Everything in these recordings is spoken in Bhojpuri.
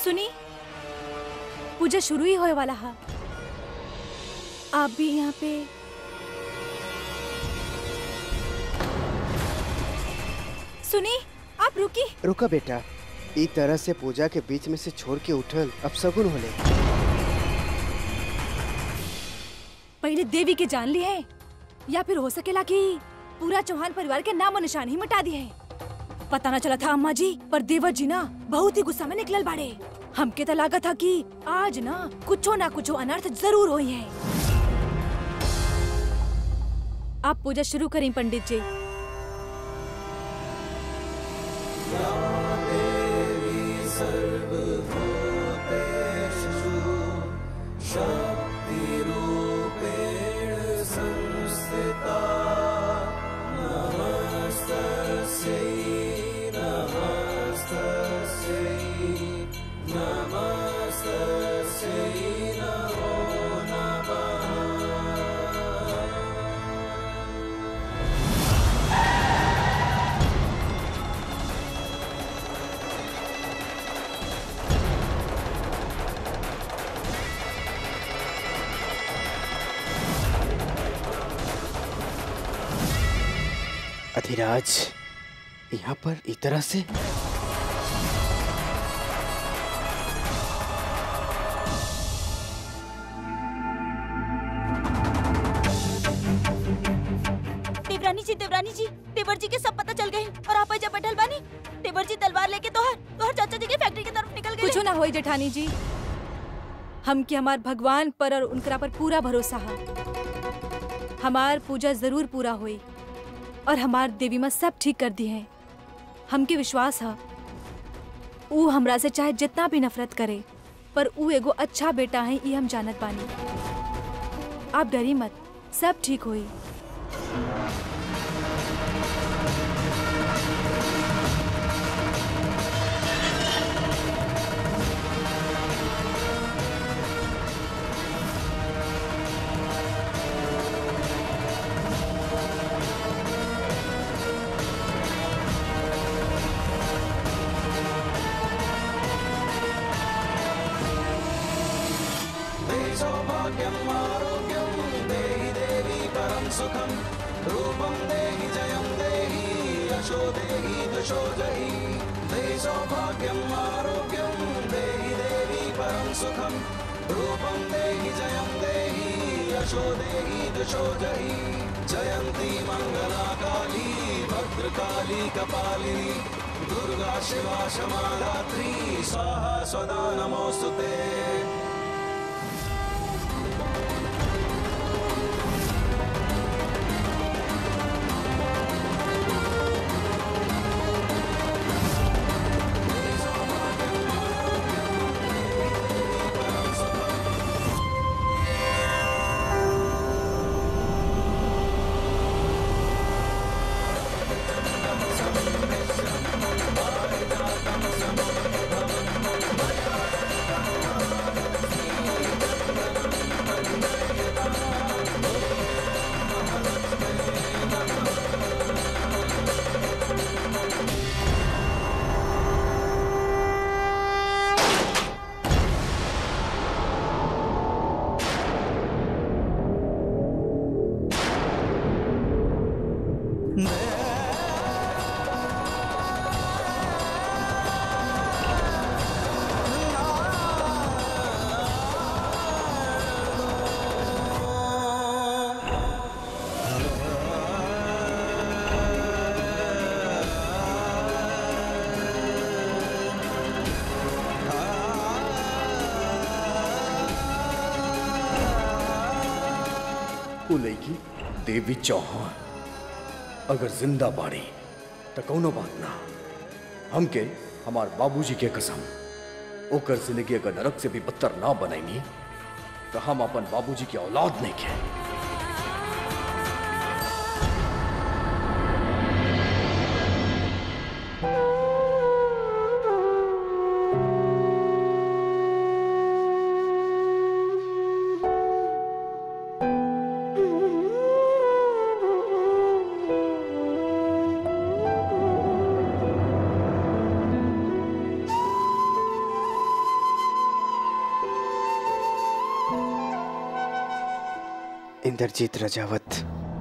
सुनी पूजा शुरू ही होए वाला है आप भी यहाँ पे सुनी आप रुकी रुका बेटा ई तरह से पूजा के बीच में से छोड़ के उठल अब सगुन होले पहले देवी के जान ली है या फिर हो सकेला कि पूरा चौहान परिवार के नाम और निशान ही मिटा दिए है पता ना चला था अम्मा जी पर देवर जी ना बहुत ही गुस्सा में निकलल बाड़े हमके तो लागत था कि आज ना कुछो ना कुछो अनर्थ जरूर हुई है आप पूजा शुरू करें पंडित जी अधिराज यहाँ पर ई तरह से देवरानी जी देवरानी जी देवर जी के सब पता चल गए और आप जब बैठल बानी देवर जी तलवार लेके तोहर तोहर चाचा जी के फैक्ट्री की तरफ निकल गए कुछो ना होई जेठानी जी हम के हमार भगवान पर और उनकरा पर पूरा भरोसा है हमार पूजा जरूर पूरा होई और हमार देवी माँ सब ठीक कर दी है हमके विश्वास है ऊ हमरा से चाहे जितना भी नफरत करे पर ऊ एगो अच्छा बेटा है ये हम जानत बानी आप डरी मत सब ठीक होई उ लड़की देवी चौहान अगर जिंदा बाड़ी तो कौनो बात ना हमके हमार बाबूजी के कसम ओकर जिंदगी अगर नरक से भी बदतर ना बनाएंगी तो हम अपन बाबूजी की औलाद नहीं के इंद्रजीत रजावत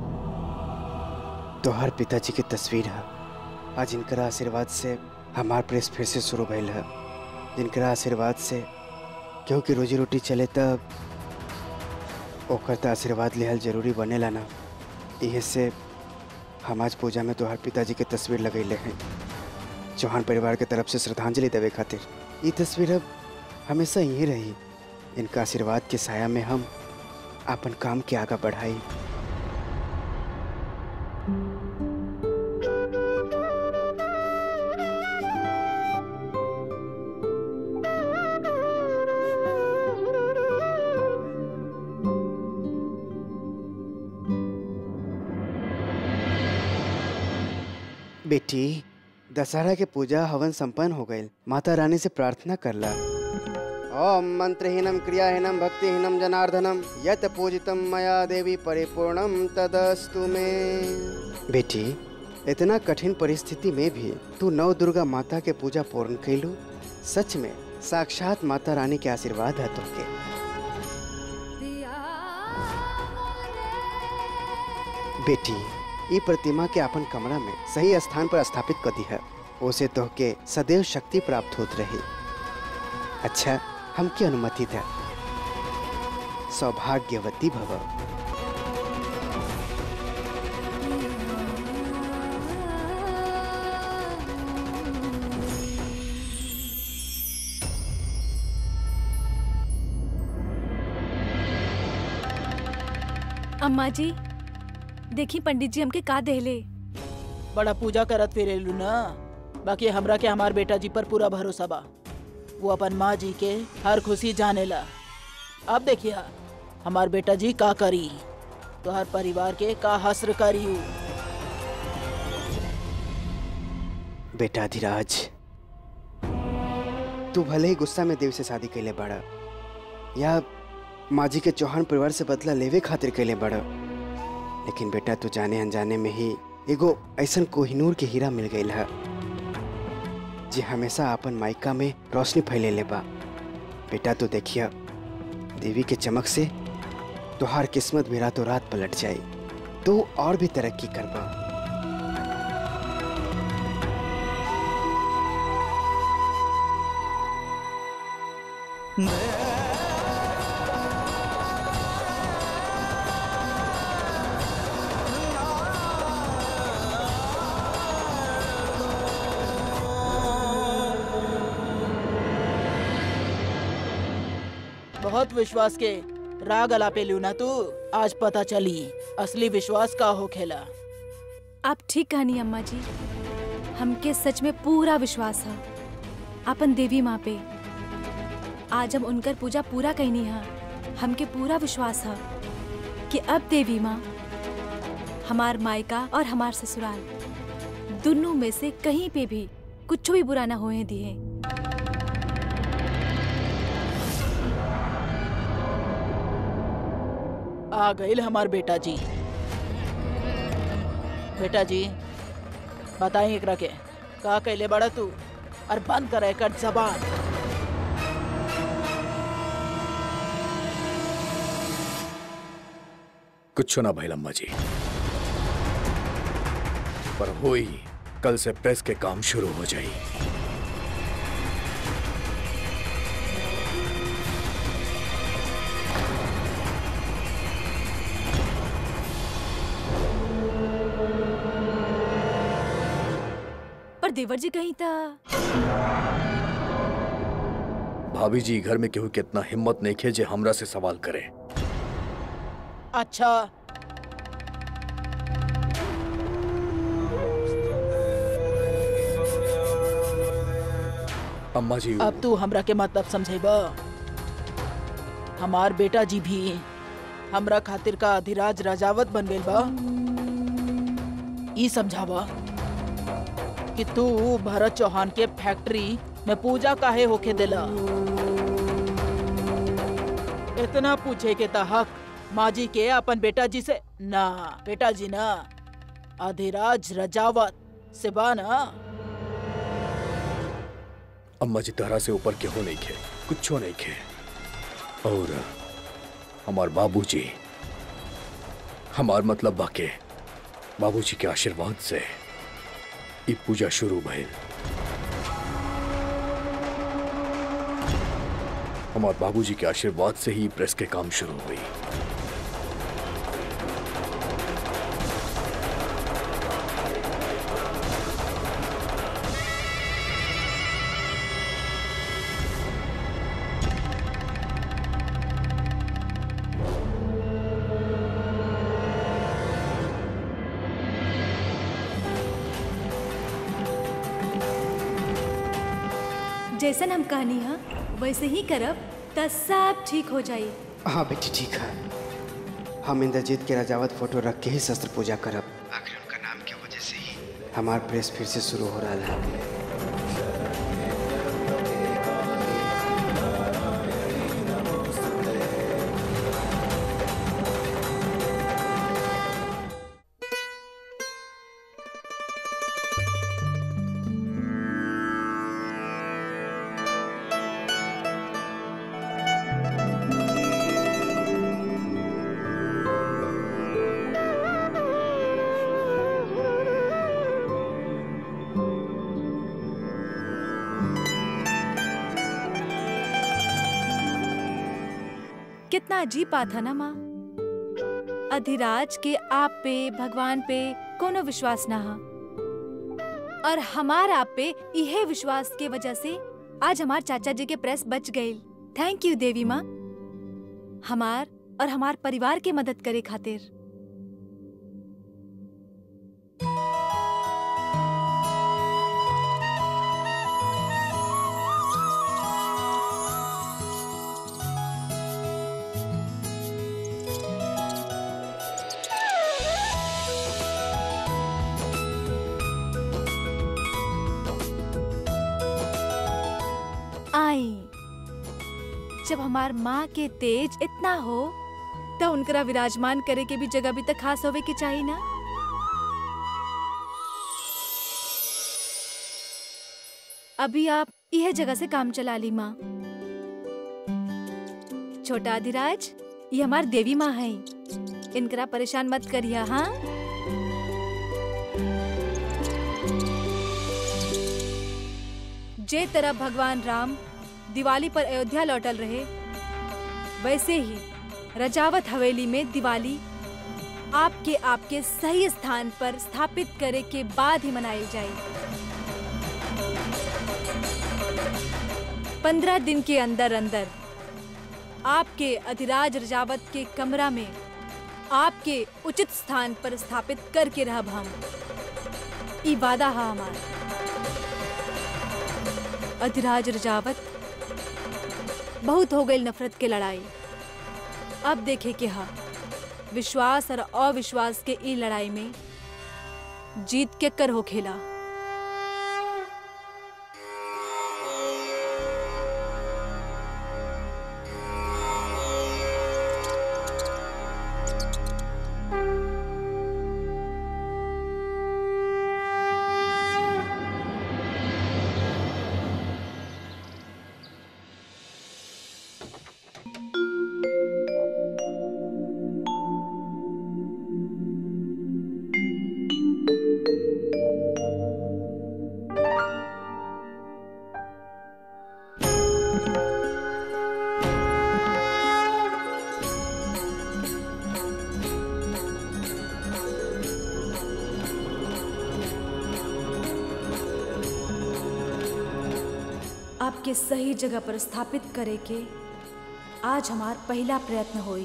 तोहर पिताजी की तस्वीर है आज इनकरा आशीर्वाद से हमार प्रेस फिर से शुरू भइल है जिनकरा आशीर्वाद से क्योंकि रोजी रोटी चले तब ओकर त आशीर्वाद लेहल जरूरी बनेला ना इहे से हम आज पूजा में तोहर पिताजी के तस्वीर लगैले हैं चौहान परिवार के तरफ से श्रद्धांजलि देवे खातिर ये तस्वीर अब हमेशा यहीं रही इनका आशीर्वाद के साया में हम अपन काम के आगे बढ़ाई बेटी दशहरा के पूजा हवन संपन्न हो गईल माता रानी से प्रार्थना करला ओम मंत्रहीनम क्रियाहीनम भक्तिहीनम जनार्दनम यत पूजितम मया देवी परिपूर्णम तदस्तु में बेटी इतना कठिन परिस्थिति में भी तू नव दुर्गा माता के पूजा पूर्ण कैलू सच में साक्षात माता रानी के आशीर्वाद है तुमके बेटी ई प्रतिमा के अपन कमरा में सही स्थान पर स्थापित कर दी है उसे तो के सदैव शक्ति प्राप्त होत रही अच्छा हमकी अनुमति दे सौभाग्यवती भव अम्मा जी देखी पंडित जी हमके का देहले बड़ा पूजा करत फिरेलू ना बाकी हमरा के हमार बेटा जी पर पूरा भरोसा बा वो अपन माँ जी के हर खुशी जानेला अब देखिए हमार बेटा जी का करी तो हर परिवार के का हस्र करी उ। बेटा धीराज तू भले ही गुस्सा में देव से शादी कैले बड़ा या माजी के चौहान परिवार से बदला लेवे खातिर कैले बड़ा लेकिन बेटा तू जाने अनजाने में ही एगो ऐसन कोहिनूर के हीरा मिल गई है जे हमेशा अपन मायका में रोशनी फैले ले बा बेटा तो देखिया देवी के चमक से तोहार किस्मत भी रातों रात पलट जाए तो और भी तरक्की करबा बहुत विश्वास के राग अलापे लू ना तू आज पता चली असली विश्वास का हो खेला आप ठीक कहनी अम्मा जी हमके सच में पूरा विश्वास है अपन देवी माँ पे आज हम उनकर पूजा पूरा कहनी है हमके पूरा विश्वास है कि अब देवी माँ हमार मायका और हमार ससुराल दोनों में से कहीं पे भी कुछ भी बुरा ना होए दिए आ गईल हमार बेटा जी बेटा जी बताई एकरा के का कैले बड़ा तू और बंद कर एकर जबान कुछ ना भइल अम्मा जी पर होई कल से प्रेस के काम शुरू हो जाई पर देवर जी कहीं था भाभी जी घर में केहू के इतना हिम्मत नहीं खे जे हमरा से सवाल करे अच्छा अम्मा जी अब तू हमरा के मतलब समझेबा हमार बेटा जी भी हमरा खातिर का अधिराज राजावत बन गइल बा ई समझावा कि तू भरत चौहान के फैक्ट्री में पूजा काहे होके देला इतना पूछे के तहक माँ जी के अपन बेटा जी से ना बेटा जी ना अधिराज रजावत से बा ना अम्मा जी तहरा से ऊपर केहू नहीं खे कुछो नहीं खे और हमार बाबूजी हमार मतलब बाके बाबूजी के आशीर्वाद से ई पूजा शुरू भइल हमार बाबूजी के आशीर्वाद से ही प्रेस के काम शुरू हुई जैसन हम कहनी है वैसे ही करब त सब ठीक हो जाई हाँ बेटी ठीक है हम इंद्रजीत के राजावत फोटो रख के ही शस्त्र पूजा करब आखिर उनका नाम की वजह से ही हमार प्रेस फिर से शुरू हो रहा है कितना अजीब बात है ना माँ अधिराज के आप पे भगवान पे कोनो विश्वास ना हा और हमार आप पे इहे विश्वास के वजह से आज हमार चाचा जी के प्रेस बच गई थैंक यू देवी माँ हमार और हमार परिवार के मदद करे खातिर आई जब हमार माँ के तेज इतना हो तो उनकरा विराजमान करे के भी जगह भी तक खास होवे के चाहिए ना अभी आप यह जगह से काम चला ली माँ छोटा अधिराज ये हमार देवी माँ है इनकरा परेशान मत करिए हाँ जे तरह भगवान राम दिवाली पर अयोध्या लौटल रहे वैसे ही रजावत हवेली में दिवाली आपके आपके सही स्थान पर स्थापित करे के बाद ही मनाई जाए पंद्रह दिन के अंदर अंदर आपके अधिराज रजावत के कमरा में आपके उचित स्थान पर स्थापित करके रहब हम ई वादा हा हमार अधिराज रजावत बहुत हो गई नफरत के लड़ाई अब देखे के हा विश्वास और अविश्वास के ई लड़ाई में जीत के कर हो खेला आपके सही जगह पर स्थापित करे के आज हमार पहला प्रयत्न होई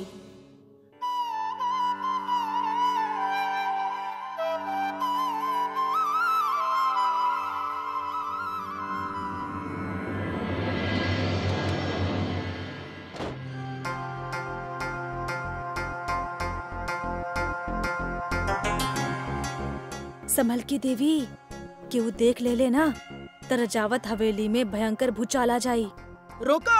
संभल की देवी कि वो देख ले ले ना तरजावत हवेली में भयंकर भूचाल आ जाई रोको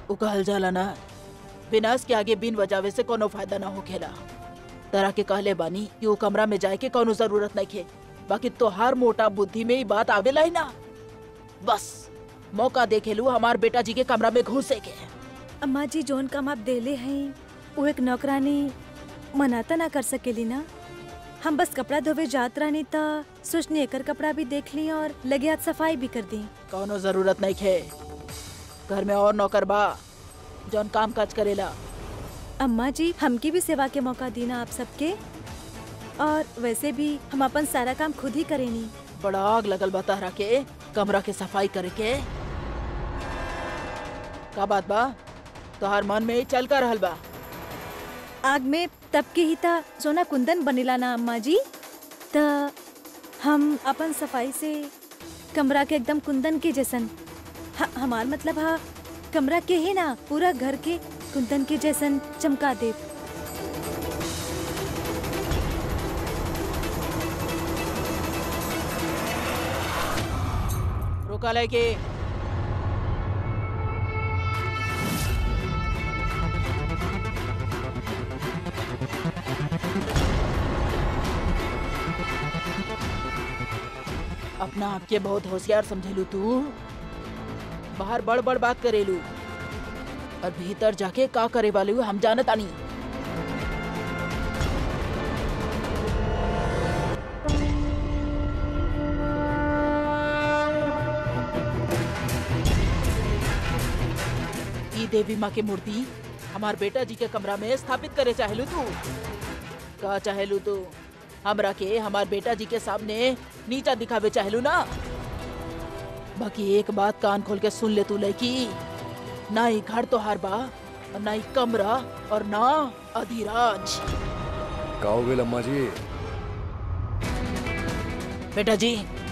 उ कहल जाला ना विनाश के आगे बिन बजावे से कोनो फायदा ना होखेला तरह के कहले बानी कि उ कमरा में जाए के कोनो जरूरत नहीं खे बाकी तोहार मोटा बुद्धि में ही बात आवेला ही ना बस मौका देखे लू हमार बेटा जी के कमरा में घुसे के अम्मा जी जोन काम आप देले हैं वो एक नौकरानी मनाता ना कर सकेली ना हम बस कपड़ा धोवे जात रहनी त सोचनी एकर कपड़ा भी देख ली और लगे हाथ सफाई भी कर दी कोनो जरूरत नहीं खे घर में और नौकर बा जौन काम काज करेला अम्मा जी हमकी भी सेवा के मौका दी ना आप सबके और वैसे भी हम अपन सारा काम खुद ही करेनी बड़ा आग लगल बा तहरा के कमरा के सफाई करे के का बात बा तोहार मन में ही चल कर रहल बा आग में तब के ही ता सोना कुंदन बनेला ना अम्मा जी त हम अपन सफाई से कमरा के एकदम कुंदन के जैसन ह- हमार मतलब हा कमरा के ही ना पूरा घर के कुंदन के जैसन चमका दे रोका ले के अपना आप के बहुत होशियार समझेलू तू बाहर बड़ बड़ बात करेलू और भीतर जाके का करे वाले हु हम जानत आनी ई देवी माँ के मूर्ति हमार बेटा जी के कमरा में स्थापित करे चाहेलू तू का चाहेलू तू हमरा के हमार बेटा जी के सामने नीचा दिखावे चाहेलू ना बाकी एक बात कान खोल के सुन ले तू लड़की ना ही घर तो हार बा और ना ही कमरा और ना अधिराज का हो गेल अम्मा जी बेटा जी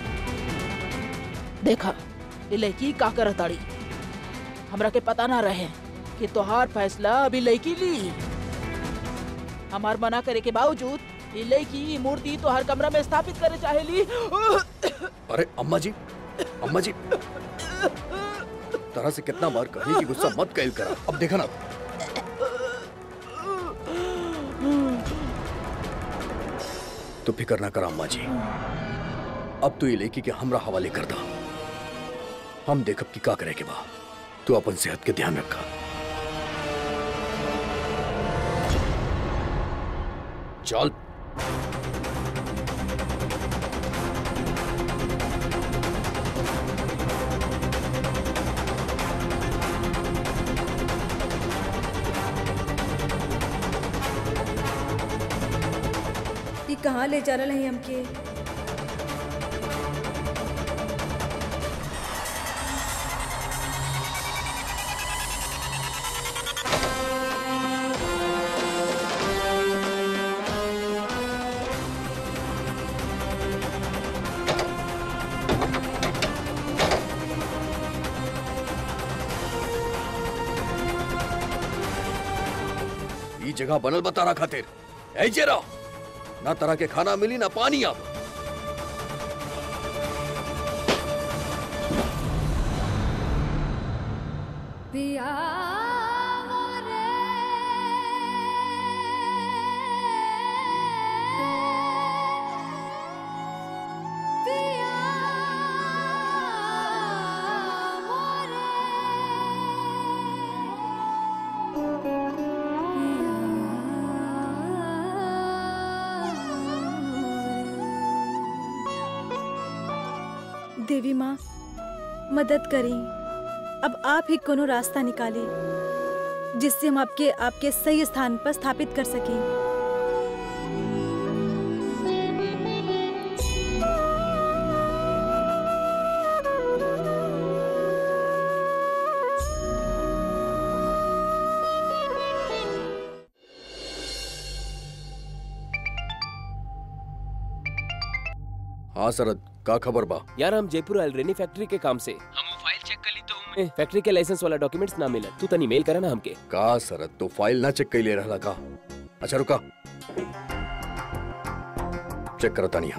देखा ये लड़की का करत ताड़ी हमरा के पता ना रहे कि तोहार फैसला अभी लड़की ली हमार मना करे के बावजूद ये लड़की ई मूर्ति तोहार कमरा में स्थापित करे चाहेली अरे अम्मा जी अम्मा जी तरह से कितना बार कही कि गुस्सा मत कैल करा अब देखा ना तो फिक्र ना करा अम्मा जी अब तो ये लेकी के हमरा हवाले कर दा हम देखब कि का करे के बा तू अपन सेहत के ध्यान रखा चल ये कहाँ ले जा रहा है हमके ई जगह बनल बता रहा खातिर ऐजे रहो ना तरह के खाना मिली ना पानी अब देवी माँ मदद करें अब आप ही कोनो रास्ता निकालें जिससे हम आपके आपके सही स्थान पर स्थापित कर सकें हाँ सरद का खबर बा यार हम जयपुर आयल रेनी फैक्ट्री के काम से हम वो फाइल चेक कर ली तो हमें फैक्ट्री के लाइसेंस वाला डॉक्यूमेंट्स ना मिला तू तनी मेल करा ना हमके का सरद तो फाइल ना चेक कैले रहला का अच्छा रुका चेक करता नहीं हम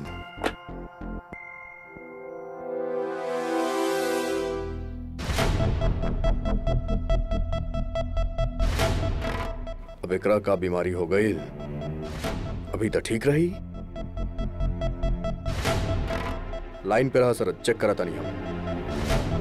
अब एकरा का बीमारी हो गई अभी तो ठीक रही लाइन पे रहा सर चेक करा था नहीं हम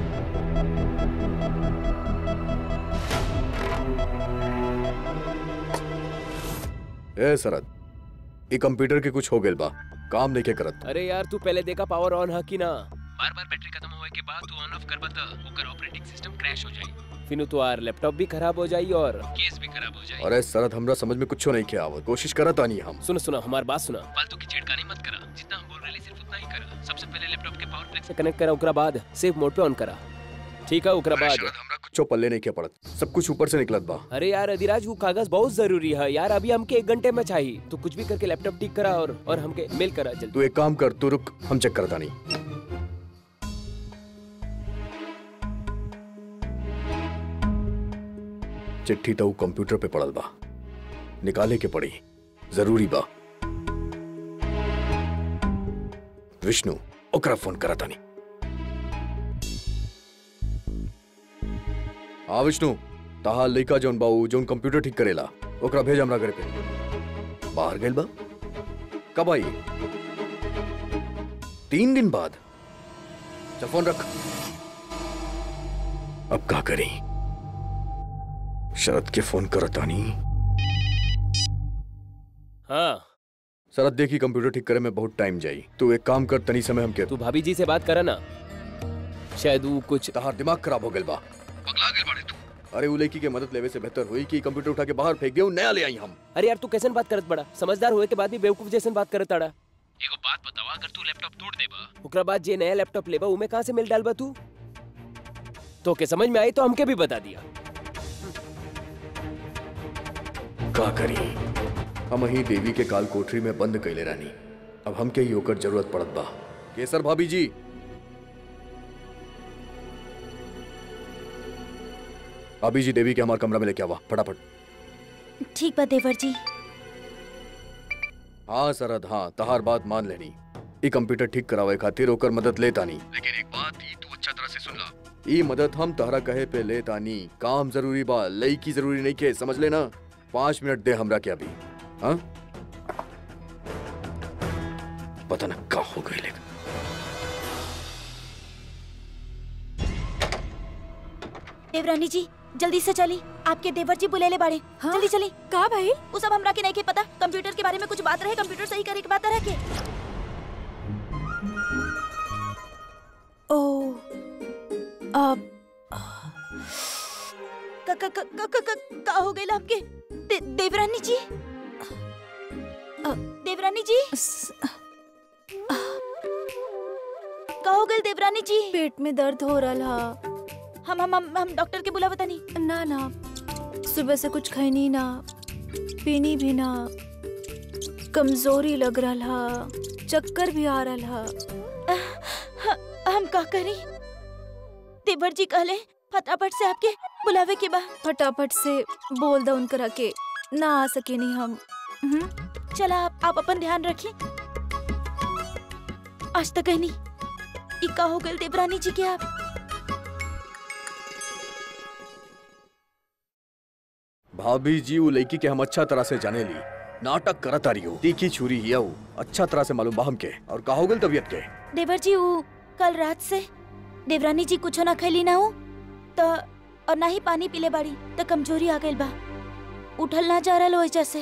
ए सरद ये कंप्यूटर के कुछ हो गए बा काम नहीं के करत अरे यार तू पहले देखा पावर ऑन है कि ना बार बार बैटरी खत्म होए के बाद तू ऑन ऑफ कर बता ओकर ऑपरेटिंग सिस्टम क्रैश हो जाई फिर तो आर लैपटॉप भी खराब हो जाई और केस भी खराब हो जाई अरे सरद हमरा समझ में कुछ नहीं किया आवत कोशिश करा था नहीं हम सुनो सुनो हमारी बात सुना फालतू की छेड़खानी मत करा जितना हम बोल रहे सिर्फ उतना ही करा सबसे पहले लैपटॉप के पावर प्लग से कनेक्ट करा ओकरा बाद सेफ मोड पे ऑन करा ठीक है ओकरा अरे बाद शरद, हमरा कुछ पल्ले नहीं किया पड़त सब कुछ ऊपर से निकलत बा अरे यार अधिराज वो कागज बहुत जरूरी है यार अभी हमके एक घंटे में चाहिए तो कुछ भी करके लैपटॉप ठीक करा और और हमके मेल करा जल्दी तू एक काम कर तू रुक हम चेक करता नहीं चिट्ठी तो कंप्यूटर पे पड़ल बा निकाले के पड़ी जरूरी बा विष्णु ओकरा फोन करा तानी हाँ विष्णु ताहा लइका जौन बाऊ जौन कंप्यूटर ठीक करेला ओकरा भेज हमरा घर पे बाहर गइल बा कब आई तीन दिन बाद चल फोन रख अब का करी शरद के फोन करता नहीं हाँ शरद देखी कंप्यूटर ठीक करे में बहुत टाइम जाई तू एक काम कर तनी समय हम के तू भाभी जी से बात करा ना शायद वो कुछ तहार दिमाग खराब हो गइल बा पगला गेल बाड़े तू अरे उ लड़की के मदद लेवे से बेहतर हुई कि कंप्यूटर उठा के बाहर फेंक दियो नया ले आई हम अरे यार तू कैसे बात करत बड़ा समझदार हुए के बाद भी बेवकूफ जैसे बात करत अड़ा एगो बात बतावा अगर तू लैपटॉप तोड़ देबा ओकरा बाद जे नया लैपटॉप लेबा उमे कहां से मिल डालबा तू तो के समझ में आई तो हमके भी बता दिया का करी हम ही देवी के काल कोठरी में बंद कैले रानी अब हमके ही ओकर जरूरत पड़त बा केसर भाभी जी भाभी जी देवी के हमार कमरा में लेके आवा फटाफट ठीक बा देवर जी हाँ सरद हाँ तहार बात मान लेनी ई कंप्यूटर ठीक करावे खातिर ओकर मदद लेता नहीं लेकिन एक बात ई तू अच्छा तरह से सुन ला ई मदद हम तहरा कहे पे लेता नहीं काम जरूरी बा लई की जरूरी नहीं के समझ लेना पाँच मिनट दे हमरा के अभी हाँ पता ना का हो गई लेकिन देवरानी जी जल्दी से चली आपके देवर जी बुले ले बाड़े हाँ? जल्दी चली का भाई वो सब हमरा के नहीं के पता कंप्यूटर के बारे में कुछ बात रहे कंप्यूटर सही करे के बात रहे के ओ अब क क क क क क- का हो गइल आपके दे, देवरानी जी अ- देवरानी जी स- का हो गइल देवरानी जी पेट में दर्द हो रहा हम हम हम, हम डॉक्टर के बुला बतानी ना ना सुबह से कुछ खैनी ना पीनी भी ना कमजोरी लग रहा चक्कर भी आ रहा हम का करी देवर जी कहले फटाफट से आपके बुलावे के बा फटाफट से बोल दो उनकरा के ना आ सके नहीं हम हम्म? चला आप, आप अपन ध्यान रखिए आज तक नहीं ई का हो गइल देवरानी जी के आप भाभी जी वो लड़की के हम अच्छा तरह से जाने ली नाटक करत आ रही हो तीखी छुरी हिया वो अच्छा तरह से मालूम बा हमके और का हो गइल तबियत के देवर जी वो कल रात से देवरानी जी कुछ ना खैली ना हो तो और ना ही पानी पीले बाड़ी तो कमजोरी आ गइल बा उठल ना जा रहा वजह से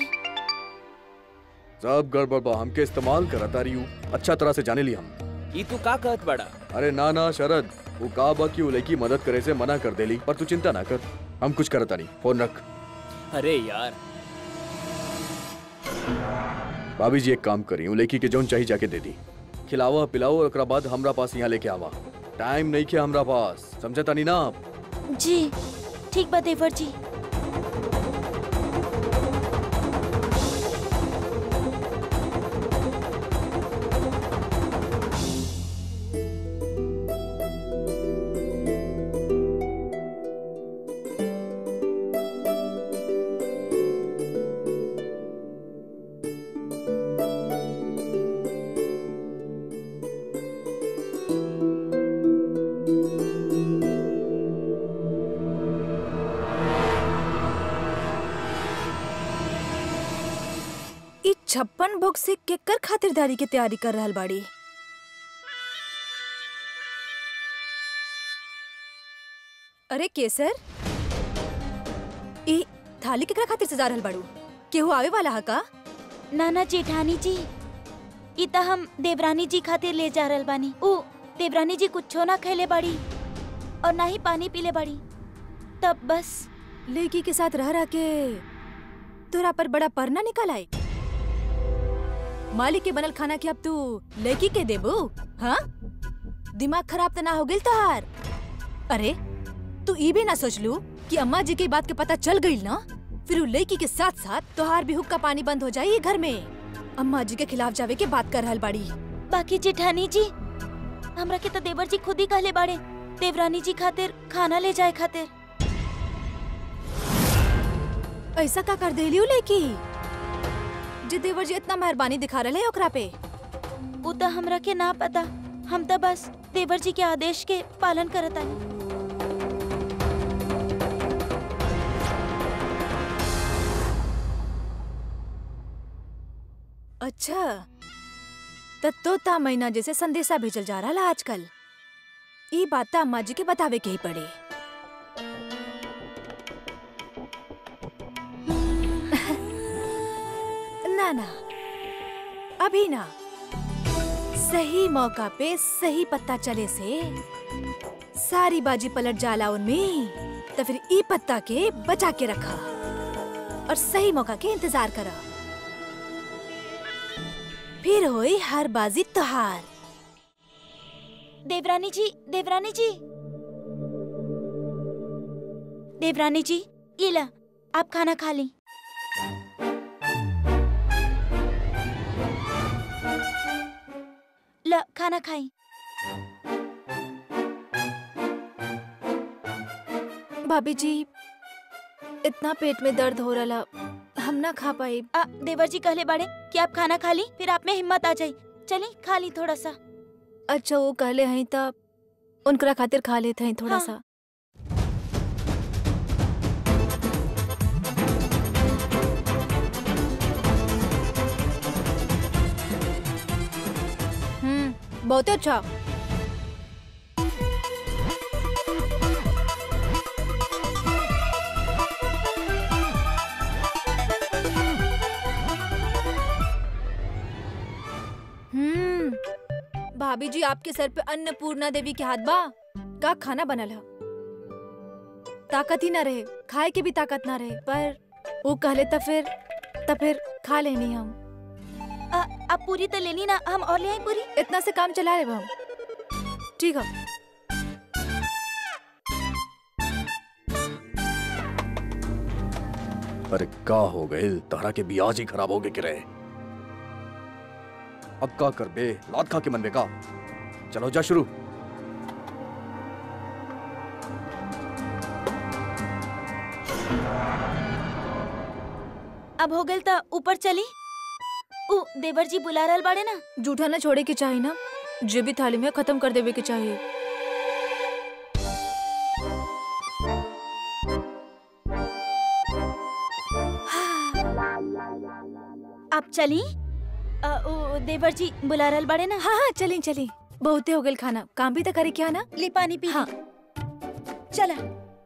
सब गड़बड़ बा हमके इस्तेमाल करत आ रही हूँ अच्छा तरह से जाने ली हम ई तू का कहत बड़ा अरे ना ना शरद वो का बा कि वो लड़की मदद करे से मना कर देली पर तू चिंता ना कर हम कुछ करता नहीं फोन रख अरे यार भाभी जी एक काम करी वो लड़की के जौन चाहिए जाके दे दी खिलावा पिलाओ और ओकरा बाद हमरा पास यहाँ लेके आवा टाइम नहीं के हमरा पास समझता नहीं ना आप जी ठीक बा देवर जी छप्पन भोग से केकर खातिरदारी के तैयारी कर रहल बाड़ी अरे केसर ई थाली केकरा खातिर सजा रहल बाड़ू केहू आवे वाला हा का नाना जेठानी जी ई त हम देवरानी जी खातिर ले जा रहल बानी ऊ देवरानी जी कुछो ना खैले बाड़ी और ना ही पानी पीले बाड़ी तब बस लड़की के साथ रह रह के तोरा पर बड़ा परना निकल आई मालिक के बनल खाना के अब तू लड़की के देबू हाँ दिमाग खराब तो ना हो गई तोहार अरे तू ई भी ना सोच लू कि अम्मा जी की बात के पता चल गई ना फिर उ लड़की के साथ साथ तोहार भी हुक्का पानी बंद हो जाई घर में अम्मा जी के खिलाफ जावे के बात कर रहल बाड़ी बाकी जेठानी जी हमरा के तो देवर जी खुद ही कहले बाड़े देवरानी जी खातिर खाना ले जाए खातिर ऐसा का कर देली उ लड़की जे देवर जी इतना मेहरबानी दिखा रहे है ओकरा पे ऊ तो हमरा के ना पता हम तो बस देवर जी के आदेश के पालन करत आनी अच्छा त तोता मैना जैसे संदेशा भेजल जा रहा आजकल ई बात त अम्मा जी के बतावे के ही पड़े ना ना अभी ना सही मौका पे सही पत्ता चले से सारी बाजी पलट जाला उनमें तो फिर ई पत्ता के बचा के रखा और सही मौका के इंतजार करा फिर होई हर बाजी त्योहार देवरानी जी देवरानी जी देवरानी जी ये ला आप खाना खा ली ला खाना खाई भाभी जी इतना पेट में दर्द हो रहा हम ना खा पाए आ, देवर जी कहले बाड़े कि आप खाना खा ली फिर आप में हिम्मत आ जाई चली खा ली थोड़ा सा अच्छा वो कहले हैं तब उनकरा खातिर खा लेते हैं थोड़ा हाँ। सा हम्म बहुत अच्छा हम्म भाभी जी आपके सर पे अन्नपूर्णा देवी के हाथ बा का खाना बनल है ताकत ही ना रहे खाए के भी ताकत ना रहे पर वो कहले तो फिर तो फिर खा लेनी हम आ, आप पूरी तो लेनी ना हम और ले आई पूरी इतना से काम चला रहे हम ठीक है अरे का हो गए तारा के बियाज ही खराब हो गए गिरे अब का कर बे लात खा के मन में का चलो जा शुरू अब हो गल तो ऊपर चली ऊ देवर जी बुला रहल बाड़े ना जूठा ना छोड़े के चाहिए ना जे भी थाली में खत्म कर देवे के चाहिए आप चली आ, ऊ देवर जी बुला रहल बाड़े ना हाँ हाँ चली चली बहुते हो गल खाना काम भी तो करे क्या ना ले पानी पी हाँ चला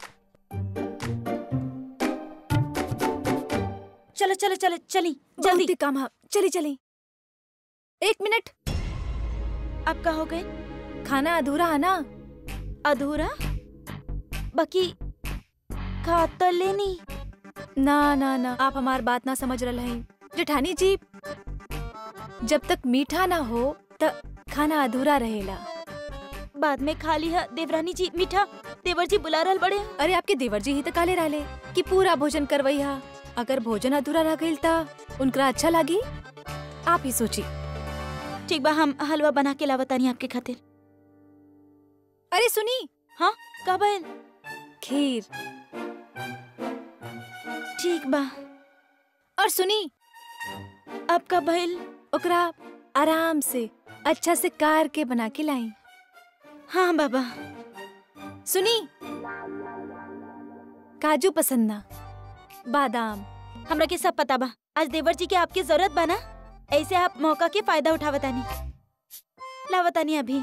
चलो चलो चलो चली जल्दी जल्दी काम हाँ चली चली एक मिनट अब का हो गए खाना अधूरा है ना अधूरा बाकी खा तो लेनी ना ना ना आप हमार बात ना समझ रहे हैं जेठानी जी जब तक मीठा ना हो तब खाना अधूरा रहेला बाद में खा ली है देवरानी जी मीठा देवर जी बुला रहल बड़े हैं। अरे आपके देवर जी ही तो काले रहले कि पूरा भोजन करवई हा अगर भोजन अधूरा रह गई ता उनकरा अच्छा लगी आप ही सोची ठीक बा हम हलवा बना के लावतानी आपके खातिर अरे सुनी का भइल खीर ठीक बा और सुनी अब का भइल ओकरा आराम से अच्छा से कार के बना के लाई हाँ बाबा सुनी काजू पसंद ना बादाम हमरा के सब पता बा आज देवर जी के आपके जरूरत बा ना ऐसे आप मौका के फायदा उठावतानी लावतानी अभी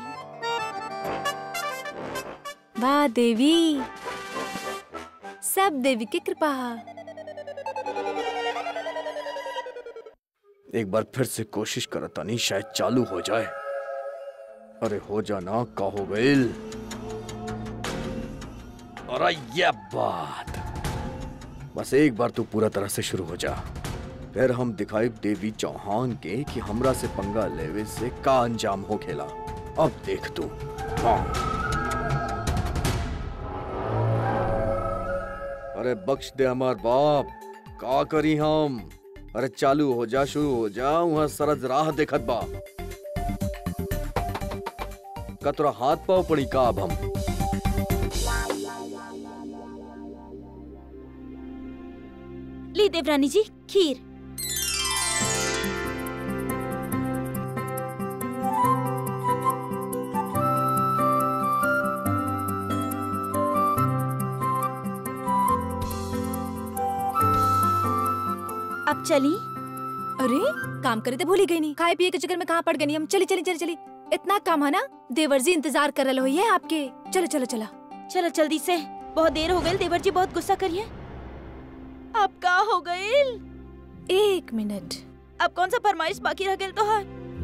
वाह देवी सब देवी की कृपा एक बार फिर से कोशिश करता नहीं शायद चालू हो जाए अरे हो जाना का हो गईल अरे ये बात बस एक बार तू पूरा तरह से शुरू हो जा फिर हम दिखाई देवी चौहान के कि हमरा से पंगा लेवे से का अंजाम हो खेला अब देख तू हाँ अरे बख्श दे हमार बाप का करी हम अरे चालू हो जा शुरू हो जा वहां सरज राह देखत बा का तोरा हाथ पाव पड़ी का अब हम ली देवरानी जी खीर अब चली अरे काम करे तो भूल ही गई नहीं खाए पिए के चक्कर में कहाँ पड़ गई हम चली चली चली चली इतना काम है ना देवर जी इंतजार कर रहे हो आपके चलो चलो चलो चलो जल्दी से बहुत देर हो गई देवर जी बहुत गुस्सा करिए अब का हो गई एक मिनट अब कौन सा फरमाइश बाकी रह गई तो है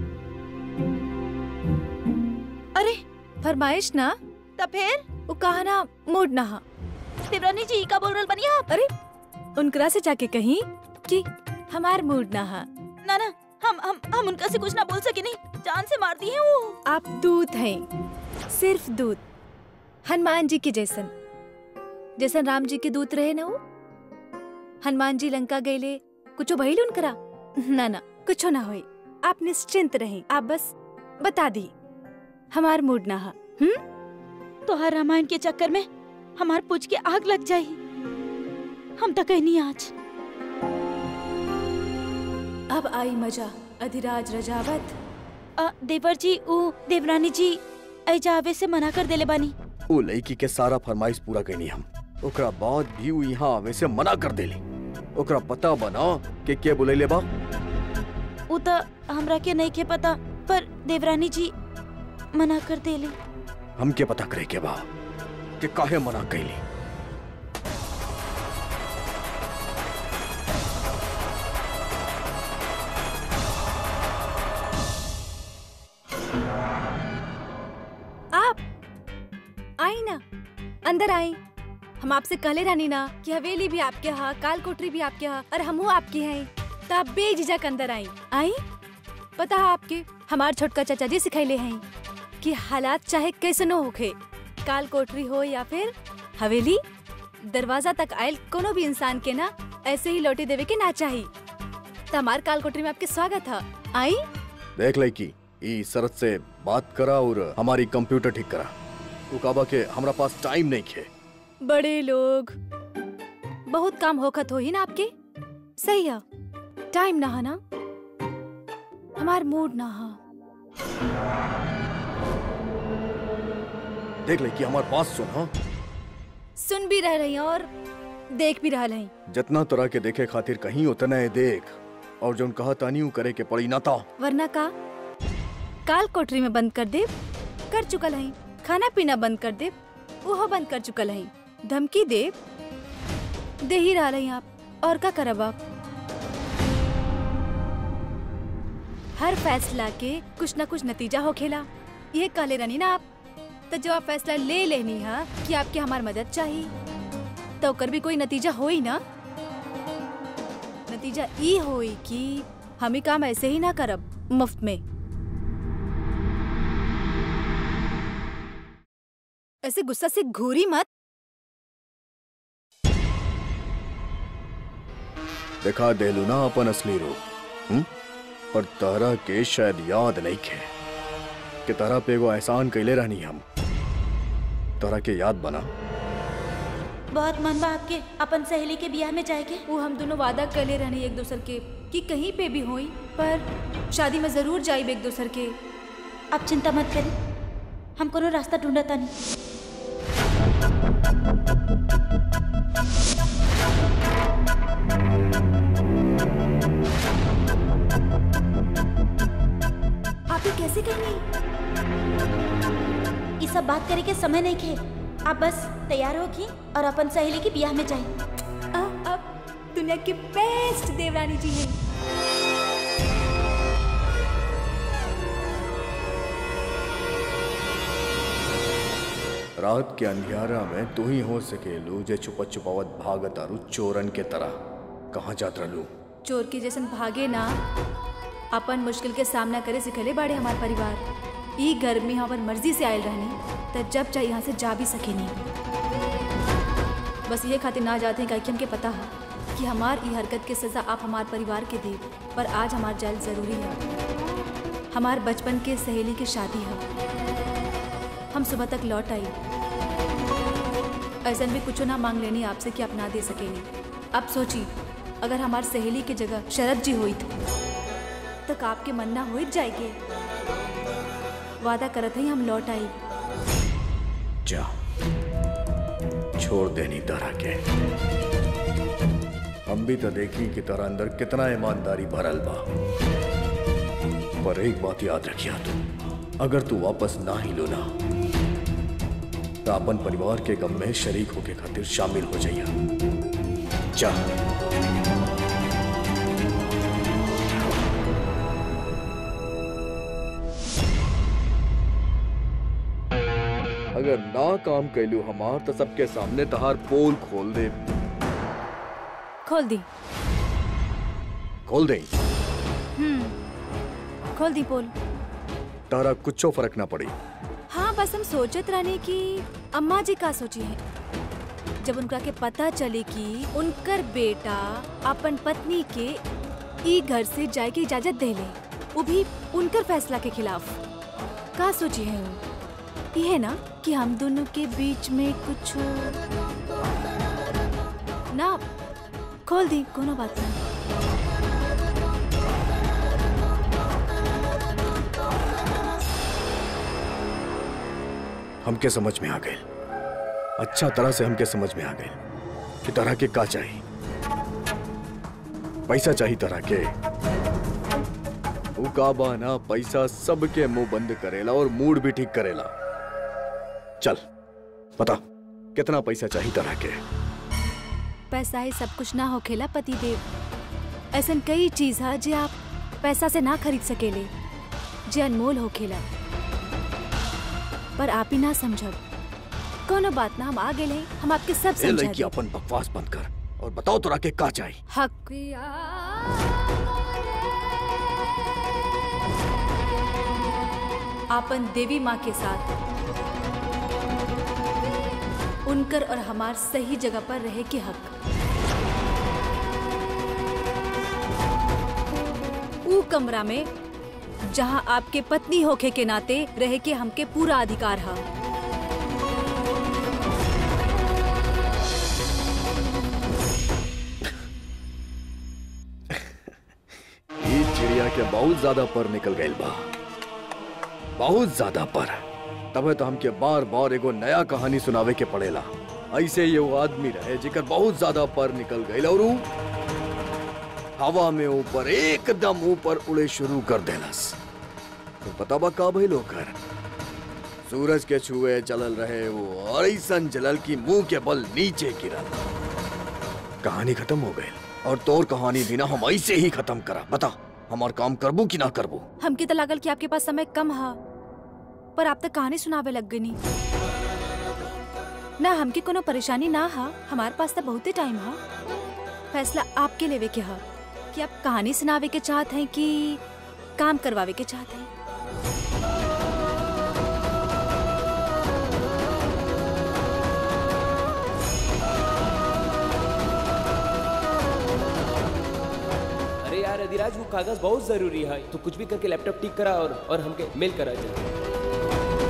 अरे फरमाइश ना तब फिर वो कहा ना मूड ना हा देवरानी जी का बोल रहे बनी आप अरे उनकरा से जाके कहीं कि हमार मूड ना हा ना ना हम हम हम उनका से कुछ ना बोल सके नहीं जान से मार दी है वो आप दूत हैं सिर्फ दूत हनुमान जी के जैसन जैसन राम जी के दूत रहे ना वो हनुमान जी लंका गईले कुछ भइल उनकरा ना ना कुछ ना होई आप निश्चिंत रहे आप बस बता दी हमार मूड ना हा हम्म तो हर रामायण के चक्कर में हमार पूछ के आग लग जाई हम तो कहीं नहीं आज अब आई मजा अधिराज रजावत अ, देवर जी ऊ देवरानी जी ऐजावे से मना कर देले बानी ओ लड़की के सारा फरमाइश पूरा करनी हम ओकरा बाद भी उ यहाँ आवे से मना कर देली ओकरा पता बना के के बुलैले बा ऊ तो हमरा के नहीं के पता पर देवरानी जी मना कर देले हमके पता करे के बा कि काहे मना कैली आप आई ना अंदर आई हम आपसे कहले रहनी ना कि हवेली भी आपके यहाँ काल कोठरी भी आपके यहाँ और हमहू आपके हैं तो आप बेझिझक अंदर आई आई पता है आपके हमार छोटका चाचा जी सिखैले हैं कि हालात चाहे कैसनो होखे काल कोठरी हो या फिर हवेली दरवाजा तक आयल कोनो भी इंसान के ना ऐसे ही लौटे देवे के ना चाहिए तो हमार काल कोठरी में आपके स्वागत है आई देख लड़की ई शरत से बात करा और हमारी कंप्यूटर ठीक करा उ काबा के हमरा पास टाइम नहीं खे बड़े लोग बहुत काम होखत हो ही ना आपके सही है टाइम ना है ना हमार मूड ना है देख लड़की हमारे पास सुन हाँ सुन भी रह रही हैं और देख भी रह रही जितना तरह के देखे खातिर कहीं उतना है देख और जो कहा तानी उ करे के पड़ी ना ता वरना का काल कोठरी में बंद कर दे कर चुकल है खाना पीना बंद कर दे वो बंद कर चुकल है धमकी दे दे ही रहा हैं आप और का करब आप हर फैसला के कुछ ना कुछ नतीजा हो खेला ये कहले रहनी ना आप तो जो आप फैसला ले लेनी है कि आपके हमार मदद चाहिए तो ओकर भी कोई नतीजा होई ना नतीजा ई होई कि हम ही काम ऐसे ही ना करब मुफ्त में ऐसे गुस्सा से घूरी मत दिखा देलू ना अपन असली रूप हुँ? पर तारा के शायद याद नहीं खे कि तारा पे एगो एहसान कैले रहनी हम तारा के याद बना बहुत मन बा आपके अपन सहेली के ब्याह में जाएके वो हम दोनों वादा कर ले रहनी एक दूसर के कि कहीं पे भी होई पर शादी में जरूर जाइब एक दूसर के आप चिंता मत करी हम कोनो रास्ता ढूंढता नहीं कैसे कहनी ये सब बात करे के समय नहीं खे आप बस तैयार होगी और अपन सहेली की ब्याह में जाए अब अब दुनिया की बेस्ट देवरानी जी हैं रात के अंधियारा में तू ही हो सकेलू जे छुपत छुपावत भागत आरू चोरन के तरह कहाँ जात रहलू चोर के जैसन भागे ना अपन मुश्किल के सामना करे सिखले बाड़े हमार परिवार ई घर में हम अपन मर्जी से आयल रहनी त जब चाहे यहाँ से जा भी सकेनी बस ये खातिर ना जाते हैं कि हमके पता है कि हमार ई हरकत के सजा आप हमार परिवार के दी पर आज हमार जायल जरूरी है हमार बचपन के सहेली की शादी है हम सुबह तक लौट आई ऐसा भी कुछ ना मांग लेनी आपसे कि आप ना दे सकेनी अब सोची अगर हमार सहेली की जगह शरद जी हुई तक आपके मन ना हो जाएगी वादा करत ही हम लौट आई जा छोड़ देनी तरह के हम भी तो देखी कि तरह अंदर कितना ईमानदारी भरल बा पर एक बात याद रखिया तू अगर तू वापस ना ही लो ना तो अपन परिवार के गम में शरीक होके खातिर शामिल हो जाइया जा अगर ना काम कैलू हमार तो सबके सामने तहार पोल खोल दे खोल दी खोल दे खोल दी पोल तारा कुछो फर्क ना पड़ी हाँ बस हम सोचत रहने की अम्मा जी का सोची है जब उनका के पता चले कि उनकर बेटा अपन पत्नी के ई घर से जाए के इजाजत दे ले वो भी उनकर फैसला के खिलाफ का सोची है वो ये है ना कि हम दोनों के बीच में कुछ ना खोल दी कोनो बात नहीं हमके समझ में आ गए अच्छा तरह से हमके समझ में आ गए कि तरह के का चाहिए पैसा चाहिए तरह के ऊ का बा ना पैसा सबके मुंह बंद करेला और मूड भी ठीक करेला चल बता कितना पैसा चाहिए तरह के पैसा ही सब कुछ ना होखेला पति देव ऐसन कई चीज है जे आप पैसा से ना खरीद सकेले जे अनमोल होखेला पर आप ही ना समझब कोनो बात ना हम आ गेले हम आपके सब ए समझा लड़की अपन बकवास बंद कर और बताओ तोरा के का चाहिए हक आपन देवी माँ के साथ उनकर और हमार सही जगह पर रहे के हक ऊ कमरा में जहाँ आपके पत्नी होखे के नाते रहे के हमके पूरा अधिकार है ई चिड़िया के बहुत ज्यादा पर निकल गई बा बहुत ज्यादा पर तबे तो हमके बार बार एगो नया कहानी सुनावे के पड़ेला ऐसे ये वो आदमी रहे जेकर बहुत ज्यादा पर निकल गई और ऊ हवा में ऊपर एकदम ऊपर उड़े शुरू कर देलस तो पता बा का भइल ओकर सूरज के छुए चलल रहे वो और ऐसन जलल की मुंह के बल नीचे गिरल कहानी खत्म हो गई और तोर कहानी भी ना हम ऐसे ही खत्म करा बता हमार काम करबू कि ना करबू हमके तो लागल कि आपके पास समय कम है पर आप तक कहानी सुनावे लग गनी ना हमके कोनो परेशानी ना हा हमारे पास तो बहुते टाइम है फैसला आपके लेवे के है कि आप कहानी सुनावे के चाहत हैं कि काम करवावे के चाहत हैं अरे यार अधिराज वो कागज बहुत जरूरी है तो कुछ भी करके लैपटॉप ठीक करा और और हमके मेल करा जल्दी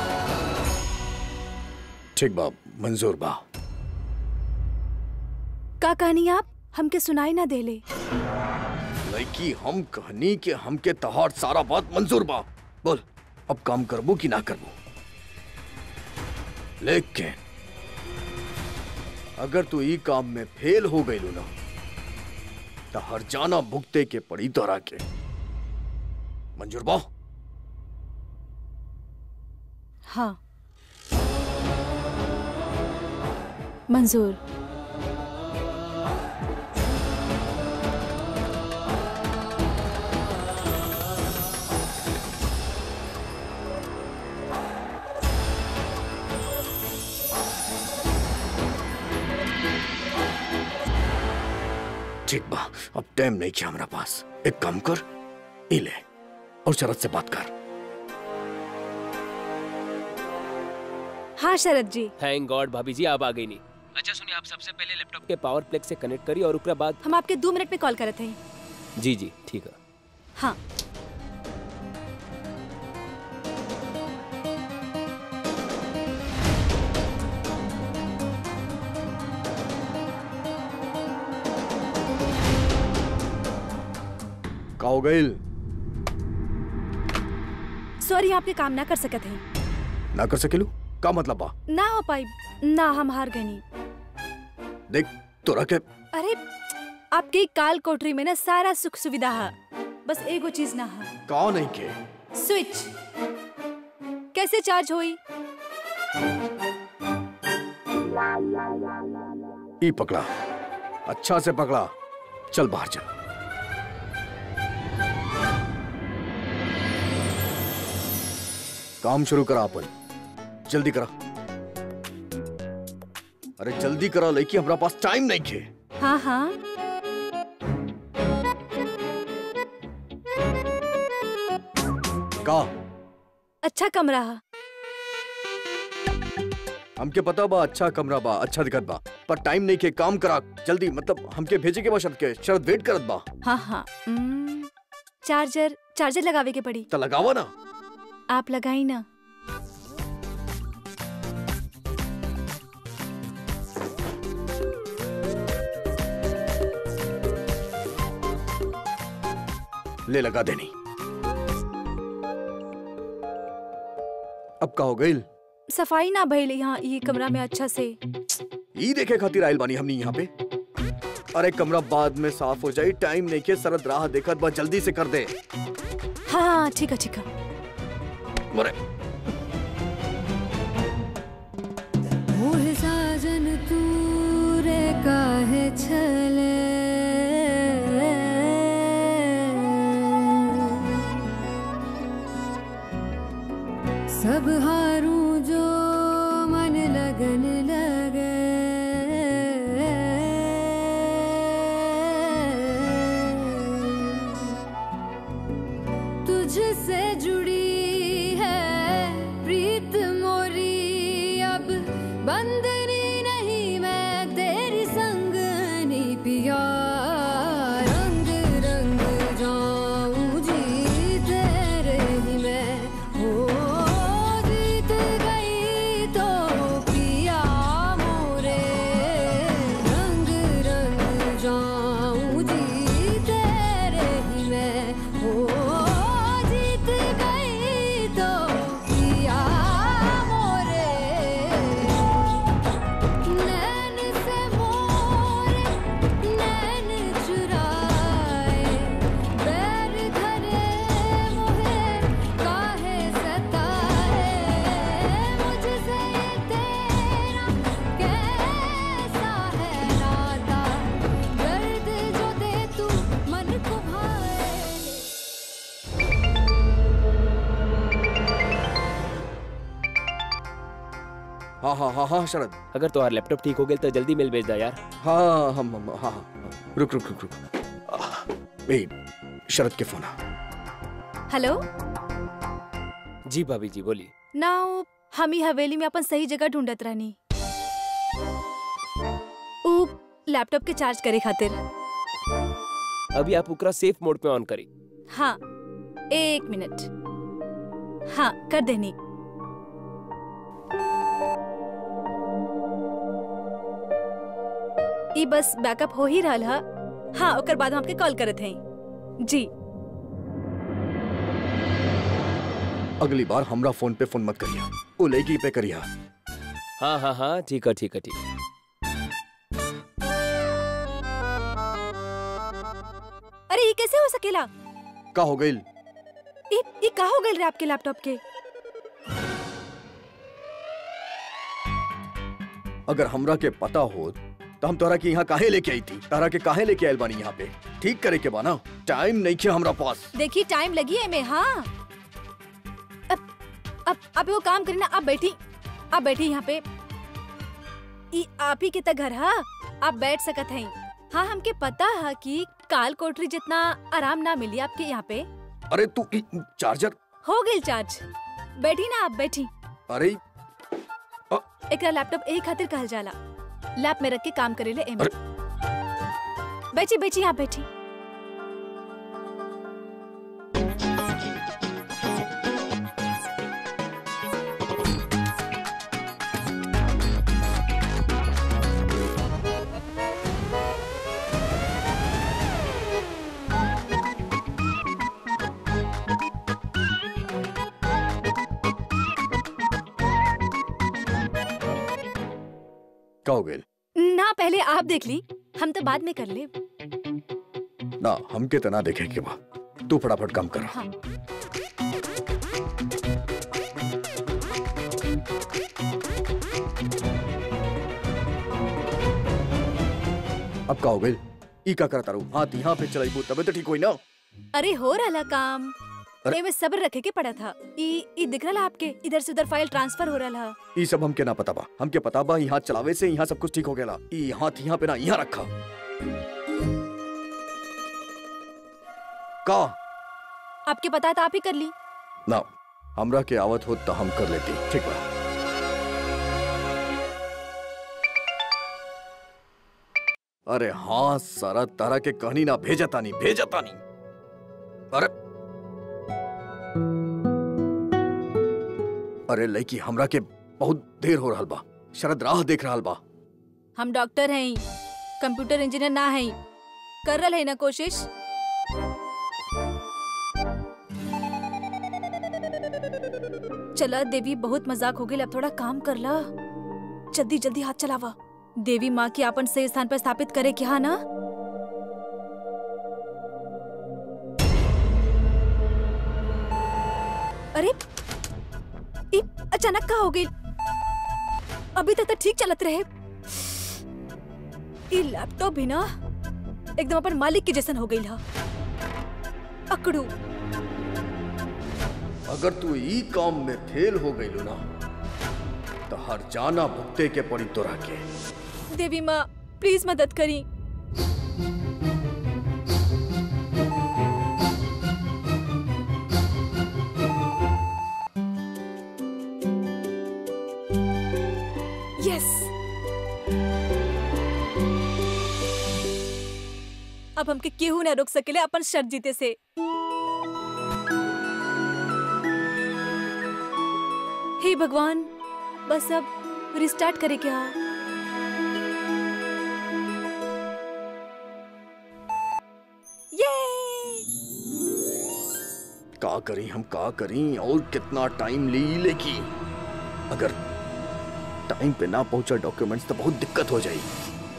ठीक बा मंजूर बा का कहनी आप हमके सुनाई ना देले लड़की हम कहनी कि हमके तहार सारा बात मंजूर बा बोल अब काम करबो कि ना करबो लेकिन अगर तू ई काम में फेल हो गई ना तो हर जाना भुगते के पड़ी तोरा के मंजूर बा हाँ मंजूर ठीक बा अब टाइम नहीं किया हमारा पास एक काम कर ई ले और शरद से बात कर हाँ शरद जी थैंक गॉड भाभी जी आप आ गई नहीं अच्छा सुनिए आप सबसे पहले लैपटॉप के पावर प्लेग से कनेक्ट करिए और उसके बाद हम आपके दो मिनट में कॉल करे थे जी जी ठीक है हाँ का हो गई सॉरी आपके काम ना कर सकत है ना कर सकेलू का मतलब बा ना हो पाई ना हम हार गए नहीं देख तोरा के अरे आपके काल कोठरी में ना सारा सुख सुविधा है बस एगो चीज ना है का नहीं के स्विच कैसे चार्ज होई ई पकड़ा अच्छा से पकड़ा चल बाहर चल काम शुरू करा अपन जल्दी करा अरे जल्दी करा लेकिन हमारा पास टाइम नहीं खे हाँ हाँ का अच्छा कमरा है हमके पता बा अच्छा कमरा बा अच्छा दिखत बा पर टाइम नहीं के काम करा जल्दी मतलब हमके भेजे के बा शरद के शरद वेट करत बा हाँ हाँ हम्म, चार्जर चार्जर लगावे के पड़ी त लगावा ना आप लगाई ना ले लगा देनी अब का हो गई सफाई ना भइल यहाँ ये कमरा में अच्छा से ई देखे खातिर आयल बानी हमनी यहाँ पे अरे कमरा बाद में साफ हो जाई टाइम नहीं के सरद राह देखत बा जल्दी से कर दे हाँ हाँ ठीक है ठीक है मरे मोह साजन तू रे काहे छले सब हारू जो मन लगन लगे तुझसे जुड़ी है प्रीत मोरी अब बंदनी नहीं मैं तेरी संगनी पिया रंग रंग जाऊं जी तेरे ही मैं हो जीत गई तो पिया मोरे रंग रंग जाऊं जी तेरे ही मैं हो जीत गई तो पिया मोरे नैन से मोरे नैन चुराए बैर धरे मोहे काहे सताए मुझसे ये तेरा कैसा है नाता दर्द जो दे तू मन को भाए हाँ हाँ हाँ हाँ शरद अगर तुम्हारा लैपटॉप ठीक हो गया तो जल्दी मेल भेज दो यार हाँ हम हम हाँ हाँ रुक रुक रुक रुक आह, ए शरद के फोन आ हेलो जी भाभी जी बोलिए ना वो हम ही हवेली में अपन सही जगह ढूंढत रहनी ऊ लैपटॉप के चार्ज करे खातिर अभी आप उकरा सेफ मोड पे ऑन करी हाँ एक मिनट हाँ कर देनी ई बस बैकअप हो ही रहल ह हाँ ओकर बाद हम आपके कॉल करत हैं जी अगली बार हमरा फोन पे फोन मत करिया वो लड़की पे करिया हाँ हाँ हाँ ठीक है ठीक है ठीक है अरे ये कैसे हो सकेला का हो गई ये ये का हो गइल रे आपके लैपटॉप के अगर हमरा के पता हो तो हम तोरा के यहाँ काहे लेके आई थी तारा के काहे लेके आयल बानी यहाँ पे ठीक करे के बाना टाइम नहीं खे हमरा पास देखिए टाइम लगी है में हाँ अब अब आप वो काम करी ना आप बैठी आप बैठी यहाँ पे ई आप ही के त घर हा आप बैठ सकत हैं हाँ हमके पता है कि काल कोठरी जितना आराम ना मिली आपके यहाँ पे अरे तू ई चार्जर हो गई चार्ज बैठी ना आप बैठी अरे एकरा लैपटॉप यही खातिर कहल जाला लैप में रख के काम करेले एमे बैठी बैठी यहाँ बैठी का हो गई ना पहले आप देख ली हम तो बाद में कर ले ना हमके तना देखे के बा तू फटाफट काम कर हाँ अब का हो गई ई का करता रहूं हाथ यहाँ पे चलाइबू तबे तो ठीक होई ना अरे हो रहा काम अरे- एमे सब्र रखे के पड़ा था ई ई दिख रहा आपके इधर से उधर फाइल ट्रांसफर हो रहा ई सब हमके ना पता बा हमके पता बा यहाँ चलावे से यहाँ सब कुछ ठीक हो गया ई हाथ यहाँ पे ना यहाँ रखा का आपके पता था आप ही कर ली ना हमरा के आवत हो तो हम कर लेती ठीक बा अरे हाँ सारा तारा के कहनी ना भेजा तानी भेजा तानी अरे अरे लड़की हमरा के बहुत देर हो रहल बा शरद राह देख रहल बा हम डॉक्टर हैं कंप्यूटर इंजीनियर ना हैं कर रहा है ना कोशिश चला देवी बहुत मजाक हो गई अब थोड़ा काम कर ला जल्दी जल्दी हाथ चलावा देवी माँ की आपन सही स्थान पर स्थापित करे क्या ना अरे ई अचानक का हो गई अभी तक तो ठीक चलत रहे ई लैपटॉप भी ना एकदम अपन मालिक के जैसन हो गई हा अकड़ू अगर तू ई काम में फेल हो गई ना तो हर जाना भुगते के पड़ी तोरा के देवी माँ प्लीज मदद करी यस अब हमके केहू ना रोक सकेले अपन शर्त जीते से हे भगवान बस अब रिस्टार्ट करे क्या ये का करी हम का करी और कितना टाइम ली लेकी अगर टाइम पे ना पहुंचा डॉक्यूमेंट्स तो बहुत दिक्कत हो जाई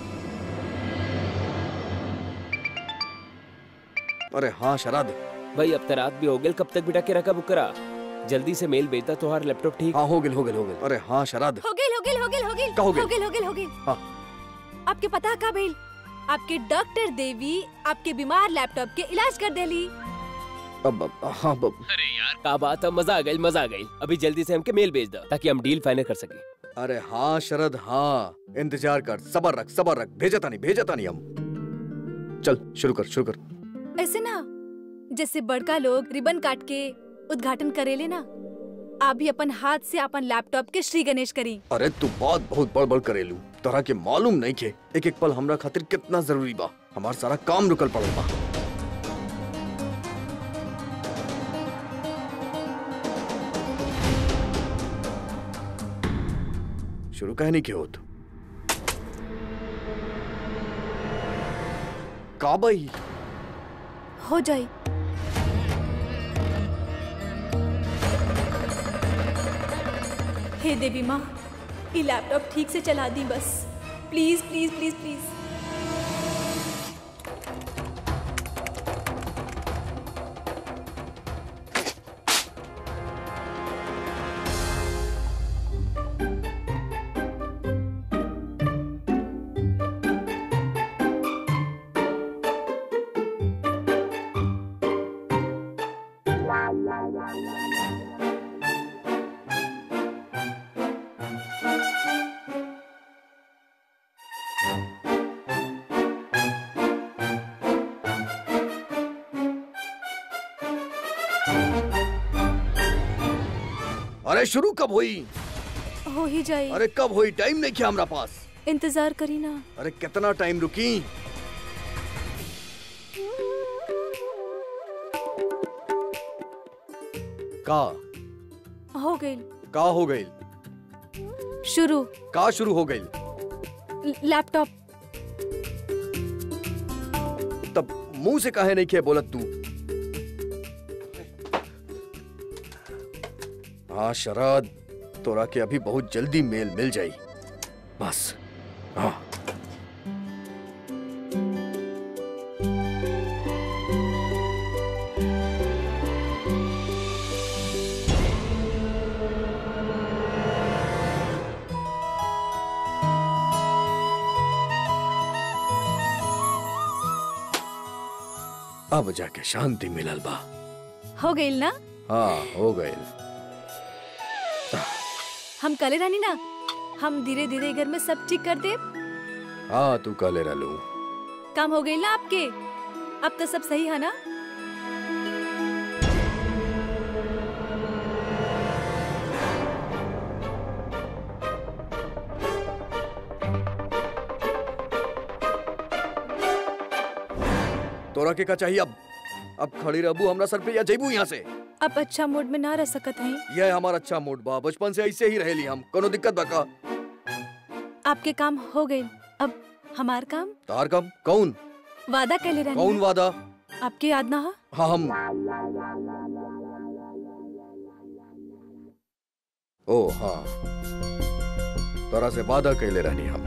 अरे हाँ शराद भाई अब तो रात भी हो गई कब तक बिठा के रखा बुक करा जल्दी से मेल भेजता तुम्हारा लैपटॉप ठीक हाँ हो गए हो गए हो गए अरे हाँ शराद हो गई हो गई हो गई हो गई का हो गइल? हो गई हो गई हो गई हाँ। आपके पता का भेल आपके डॉक्टर देवी आपके बीमार लैपटॉप के इलाज कर देली अब अब हाँ अब अरे यार का बात है मजा आ गई मजा आ गई अभी जल्दी से हमके मेल भेज दो ताकि हम डील फाइनल कर सके अरे हाँ शरद हाँ इंतजार कर सबर रख सबर रख भेजा तानी भेजा तानी हम चल शुरू कर शुरू कर ऐसे ना जैसे बड़का लोग रिबन काट के उद्घाटन करेले ना आप भी अपन हाथ से अपन लैपटॉप के श्री गणेश करी अरे तू बात बहुत बड़ बड़ करेलू तोरा के मालूम नहीं के एक एक पल हमरा खातिर कितना जरूरी बा हमार सारा काम रुकल पड़ल बा शुरू कहे नहीं के होत का बई हो जाई हे देवी माँ ये लैपटॉप ठीक से चला दी बस प्लीज प्लीज प्लीज प्लीज अरे शुरू कब हुई हो ही जाए अरे कब हुई टाइम नहीं किया हमारा पास इंतजार करी ना अरे कितना टाइम रुकी का हो गई का हो गई शुरू का शुरू हो गई ल- लैपटॉप तब मुंह से काहे नहीं किया बोलत तू हाँ शरद तोरा के अभी बहुत जल्दी मेल मिल जाई बस हाँ अब जाके शांति मिलल बा हो गई ना हाँ हो गए हम कले रानी ना हम धीरे धीरे घर में सब ठीक कर दे हाँ तू काले रहलू काम हो गई ना आपके अब तो सब सही है ना तोरा के का चाहिए अब अब खड़ी रहबू हमरा सर पे या जैबू यहाँ से अब अच्छा मूड में ना रह सकत हैं यह हमारा अच्छा मूड बा बचपन से ऐसे ही रहेली हम कोनो दिक्कत बा का आपके काम हो गए अब हमार काम तार कम कौन वादा कैले कौन रानी वादा आपके याद ना हो हाँ हम ओ हाँ तोरा से वादा कैले रहनी हम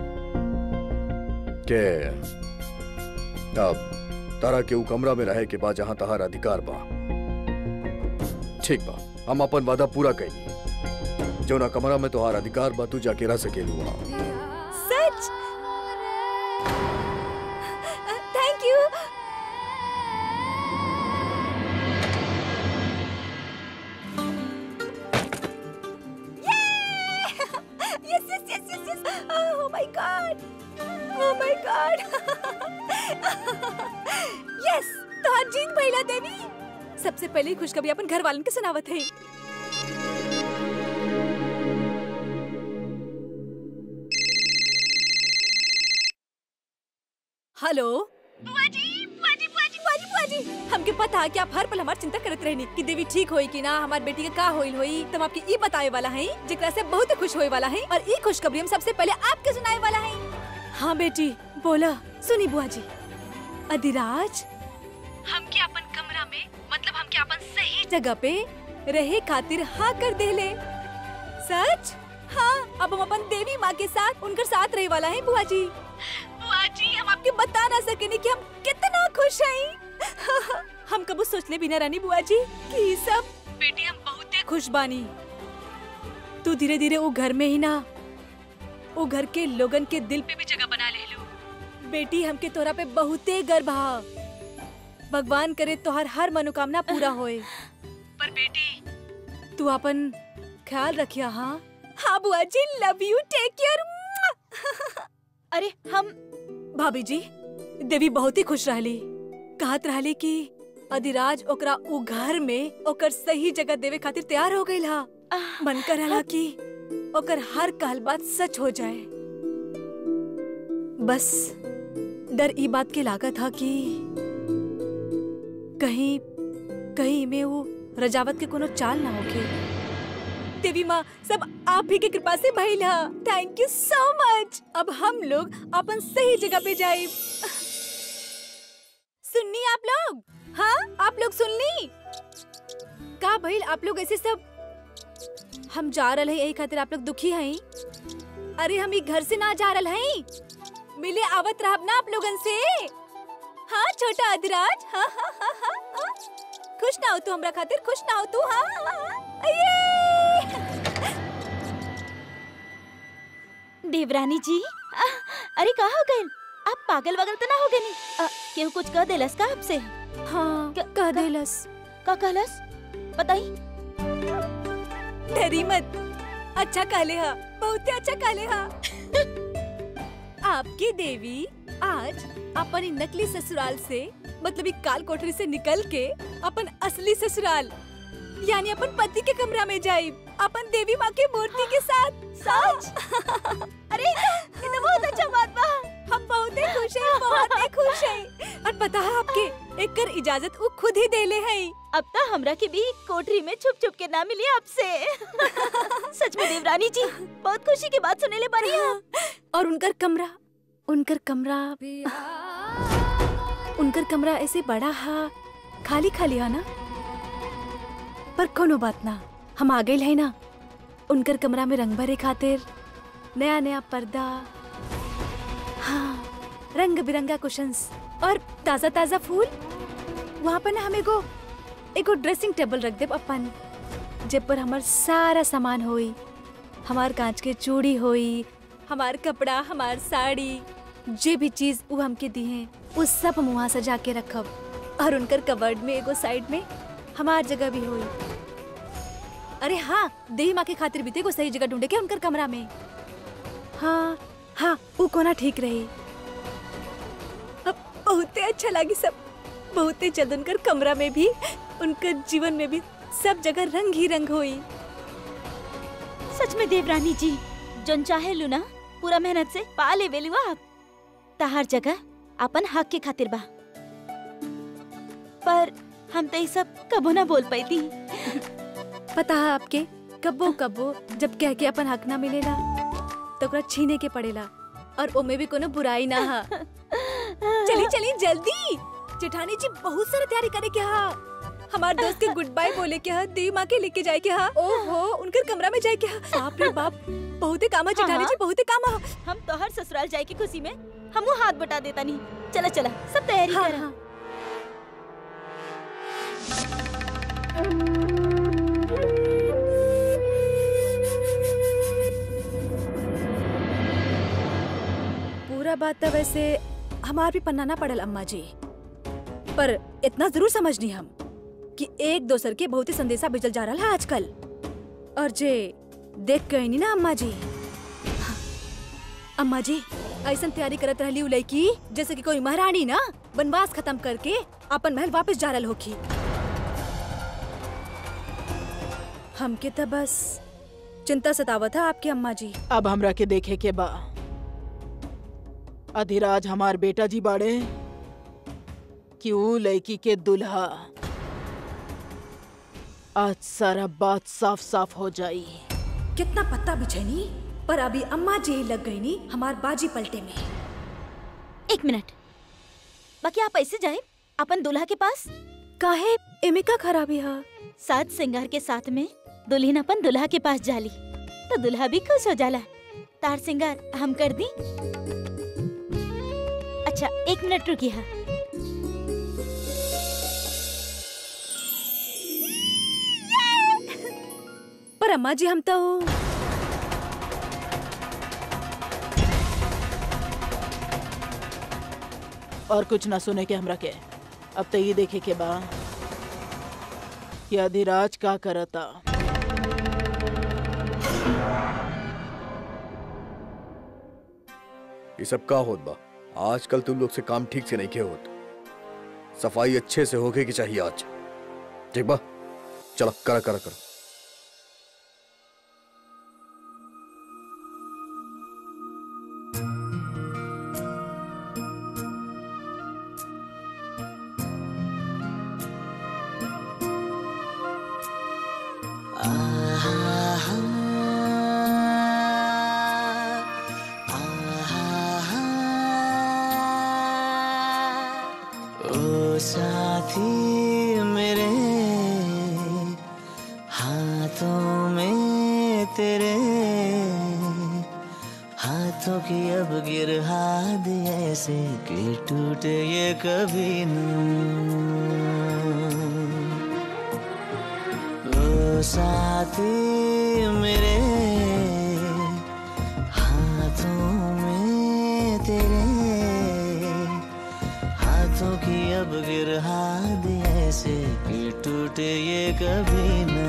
के अब तारा के उ कमरा में रहे के बाद जहाँ तहार अधिकार बा ठीक बा हम अपन वादा पूरा कैली जो ना कमरा में तोहार अधिकार बा तू जाके रह सकेलू वहाँ सच thank you yes yes yes yes yes oh my god oh my god yes तो जीत भइला देवी सबसे पहले ही खुशखबरी अपन घर वालन के सुनावत है हेलो बुआजी बुआजी बुआजी बुआजी बुआजी हमके पता है कि आप हर पल हमार चिंता करत रहनी कि देवी ठीक होई कि ना हमार बेटी के का होइल होई तब आपके ई बताए वाला है जेकरा से बहुत खुश होए वाला है और ई खुशखबरी हम सबसे पहले आपके सुनाए वाला है हाँ बेटी बोला सुनी बुआजी अधिराज हमके अपन कमरा में मतलब हमके अपन सही जगह पे रहे खातिर हाँ कर देले सच हाँ अब हम अपन देवी माँ के साथ उनकर साथ रहे वाला है बुआ जी बुआ जी हम आपके बता ना सकेनी कि हम कितना खुश हैं हम कबू सोचले भी ना रानी बुआ जी कि ई सब बेटी हम बहुते खुश बानी तू धीरे धीरे वो घर में ही ना वो घर के लोगन के दिल पे भी जगह बना ले लो बेटी हमके तोरा पे बहुते गर्व हा भगवान करे तोहर हर मनोकामना पूरा होए पर बेटी तू अपन ख्याल रखिया हाँ हाँ बुआ जी लव यू टेक केयर अरे हम भाभी जी देवी बहुत ही खुश रहली कहत रहली कि अधिराज ओकरा उ घर में ओकर सही जगह देवे खातिर तैयार हो गई हा मन कर रहा कि ओकर हर कहल बात सच हो जाए बस डर ई बात के लागत था कि कहीं कहीं में वो रजावत के कोनो चाल ना होके देवी माँ सब आप ही की कृपा से भइल हा थैंक यू सो मच अब हम लोग अपन सही जगह पे जाए सुननी आप लोग हाँ आप लोग सुननी का भइल आप लोग ऐसे सब हम जा रहे हैं यही खातिर आप लोग दुखी हैं अरे हम ई घर से ना जा रहे हैं मिले आवत रहब ना आप लोगन से हाँ छोटा अधिराज हाँ हाँ हाँ हाँ हाँ। खुश ना हो तू हमरा खातिर खुश ना हो तू हाँ हाँ, हाँ अये! देवरानी जी आ, अरे का हो गए आप पागल वगल तो ना हो गए नी आ, केहू कुछ कह देलस का आपसे हाँ क- कह क- देलस का कहलस बताई डरी मत अच्छा काले हा बहुत अच्छा काले हा आपकी देवी आज अपन इ नकली ससुराल से मतलब इ काल कोठरी से निकल के अपन असली ससुराल यानी अपन पति के कमरा में जाई अपन देवी माँ के मूर्ति के साथ सच अरे ये तो बहुत अच्छा बात बा हम बहुत ही खुश हैं बहुत ही खुश हैं और पता है आपके एकर इजाजत वो खुद ही देले हैं अब तो हमरा के भी कोठरी में छुप छुप के ना मिली आपसे सच में देवरानी जी बहुत खुशी की बात सुने ले बानी आप और उनकर कमरा उनकर कमरा उनकर कमरा ऐसे बड़ा हा खाली खाली है ना पर कोनो बात ना हम आ गए है ना उनकर कमरा में रंग भरे खातिर नया नया पर्दा हाँ रंग बिरंगा कुशंस और ताजा ताजा फूल वहाँ पर ना हम एगो एगो ड्रेसिंग टेबल रख देब अपन जे पर हमार सारा सामान होई हमार कांच के चूड़ी होई हमार कपड़ा हमार साड़ी जे भी चीज वो हमके दी हैं वो सब हम वहाँ सजा के रखब और उनकर कबर्ड में एगो साइड में हमार जगह भी होई अरे हाँ देही माँ के खातिर भी थे एगो सही जगह ढूंढे के उनकर कमरा में हाँ हाँ वो कोना ठीक रही अब बहुते अच्छा लगी सब बहुते जल्द उनकर कमरा में भी उनकर जीवन में भी सब जगह रंग ही रंग हुई सच में देवरानी जी जोन चाहे लूना पूरा मेहनत से पा ले वेलू आप तहार जगह अपन हक के खातिर बा पर हम तो ये सब कबो ना बोल पाई थी पता है आपके कब्बो कब्बो जब कह के अपन हक ना मिलेला तो ओकरा छीने के पड़ेला और ओमे भी कोनो बुराई ना हा चली चली जल्दी जेठानी जी बहुत सारा तैयारी करे के हा हमार दोस्त के गुड बाय बोले के हा देवी माँ के लेके जाए के हा ओहो उनकर कमरा में जाए के हा बाप रे बाप बहुते काम है जेठानी हाँ। जी बहुते काम है हम तो हर ससुराल जाए की खुशी में हम वो हाथ बटा देता नहीं चला चला सब तैयारी हाँ, करा हाँ। पूरा बात तो वैसे हमार भी पन्नाना पड़ल अम्मा जी पर इतना जरूर समझनी हम कि एक दोसर के बहुत ही संदेशा भेजल जा रहा है आजकल और जे देख गई नी ना अम्मा जी हाँ, अम्मा जी ऐसा तैयारी करत रहली उ लड़की जैसे कि कोई महारानी ना वनवास खत्म करके अपन महल वापस जा रहल होखी हमके तो बस चिंता सतावत है आपकी अम्मा जी अब हमरा के देखे के बा अधिराज हमार बेटा जी बाड़े कि ऊ लड़की के दुल्हा आज सारा बात साफ साफ हो जाई कितना पत्ता बिछैनी पर अभी अम्मा जी ही लग गई नी हमार बाजी पलटे में एक मिनट बाकी आप ऐसे जाए अपन दूल्हा के पास काहे एमे का खराबी है साज श्रृंगार के साथ में दुल्हन अपन दुल्हा के पास जाली तो दुल्हा भी खुश हो जाला तार श्रृंगार हम कर दी अच्छा एक मिनट रुकी है पर अम्मा जी हम तो और कुछ ना सुने के हमरा के अब तो ये देखे के बा कि अधिराज का करता ये सब का होत बा आजकल तुम लोग से काम ठीक से नहीं के होत सफाई अच्छे से होके की चाहिए आज ठीक बा चलो करा करा करा ओ तेरे हाथों की अब गिरहा दे ऐसे कि टूटे ये कभी न ओ साथी मेरे हाथों में तेरे हाथों की अब गिरहा दे ऐसे कि टूटे ये कभी ना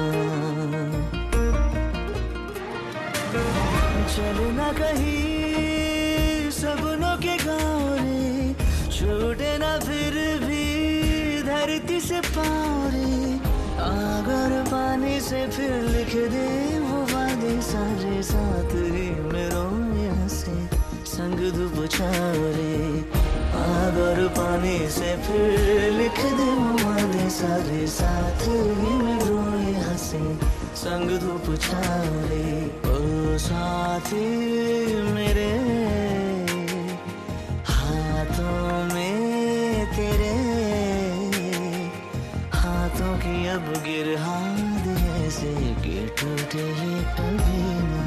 चलना कहीं सपनों के गाँव रे छूटे ना फिर भी धरती से पाँव रे अगर पानी से फिर लिख दे वो वादे सारे साथ ही मेरो यहाँ से संग धूप छाँव रे अगर पानी से फिर लिख दे वो वादे सारे साथ ही मेरो यहाँ से संग धूप छाँव रे ओ साथी मेरे हाथों में तेरे हाथों की अब गिरहा दे ऐसे कि टूटे ये कभी ना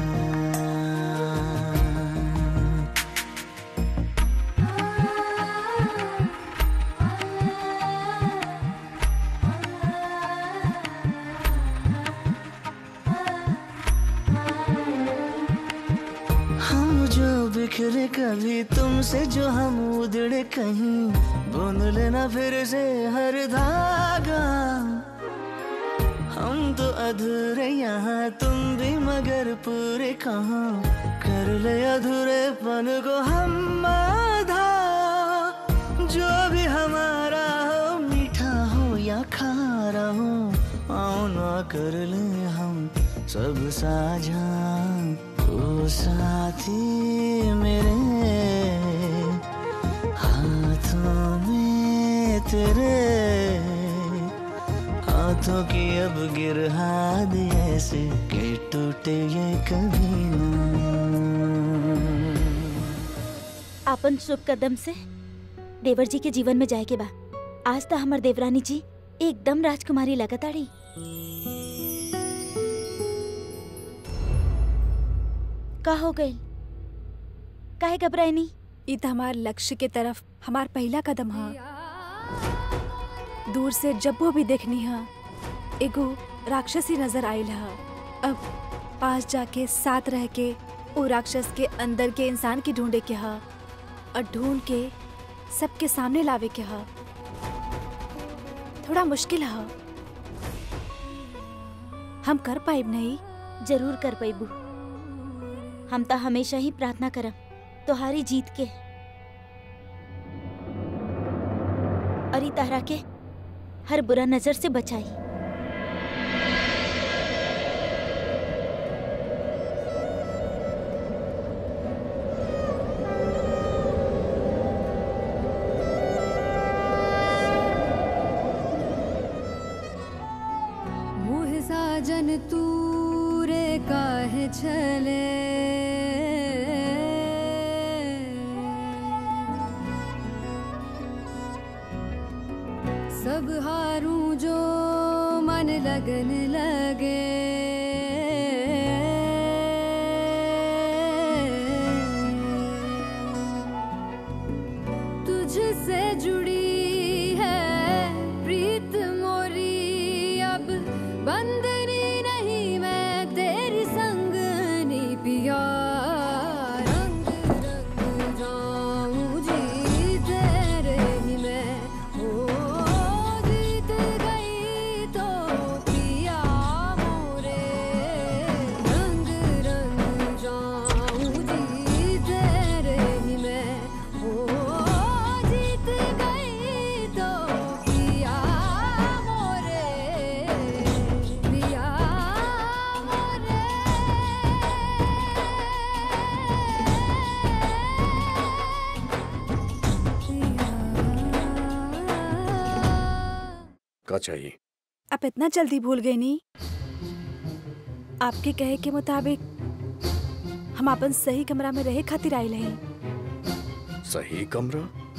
हम जो बिखरे कभी तुमसे जो हम उधड़े कहीं बुन लेना फिर से हर धागा हम तो अधूरे यहाँ तुम भी मगर पूरे कहाँ कर ले अधूरेपन को हम आधा जो भी हमारा हो मीठा हो या खारा हो आओ ना कर ले हम सब साझा ओ साथी मेरे हाथों में तेरे हाथों की अब गिरहा दे ऐसे कि टूटे ये कभी ना आपन शुभ कदम से देवर जी के जीवन में जाए के बा आज तो हमर देवरानी जी एकदम राजकुमारी लगताड़ी का हो गई काहे घबराइनी ई त हमार लक्ष्य के तरफ हमार पहला कदम हा दूर से जब वो भी देखनी हा एगो राक्षसी नजर आयल हा अब पास जाके साथ रह के वो राक्षस के अंदर के इंसान के ढूंढे के हा और ढूंढ के सबके सामने लावे के हा थोड़ा मुश्किल हा हम कर पाइब नहीं जरूर कर पैबू हम तो हमेशा ही प्रार्थना करब तुम्हारी जीत के और ई तहरा के हर बुरा नजर से बचाई मुह साजन तूरे काहे छले सब हारूं जो मन लगन लगे तुझसे जुड़ी है प्रीत मोरी अब बंदनी नहीं मैं तेरी संगनी पिया रंग रंग जाऊं जी तेरे ही मैं हो जीत गई तो पिया मोरे रंग रंग जाऊं जी तेरे ही मैं हो जीत गई तो पिया मोरे पिया मोरे का चाहिए आप इतना जल्दी भूल गए नी आपके कहे के मुताबिक हम अपन सही कमरा में रहे खातिर आइल हैं सही कमरा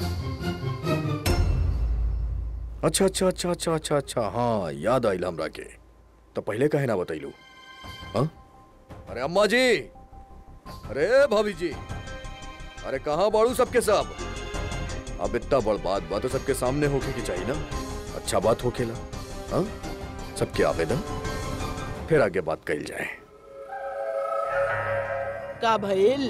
अच्छा अच्छा अच्छा अच्छा अच्छा अच्छा हाँ याद आइल हमरा के तो पहले काहे ना बतैलू हाँ अरे अम्मा जी अरे भाभी जी अरे कहाँ बाड़ू सबके सब अब इतना बड़ बात बात तो सबके सामने होके की चाहिए ना अच्छा बात हो खेला हाँ सबके आवेदन फिर आगे बात कही जाए का भइल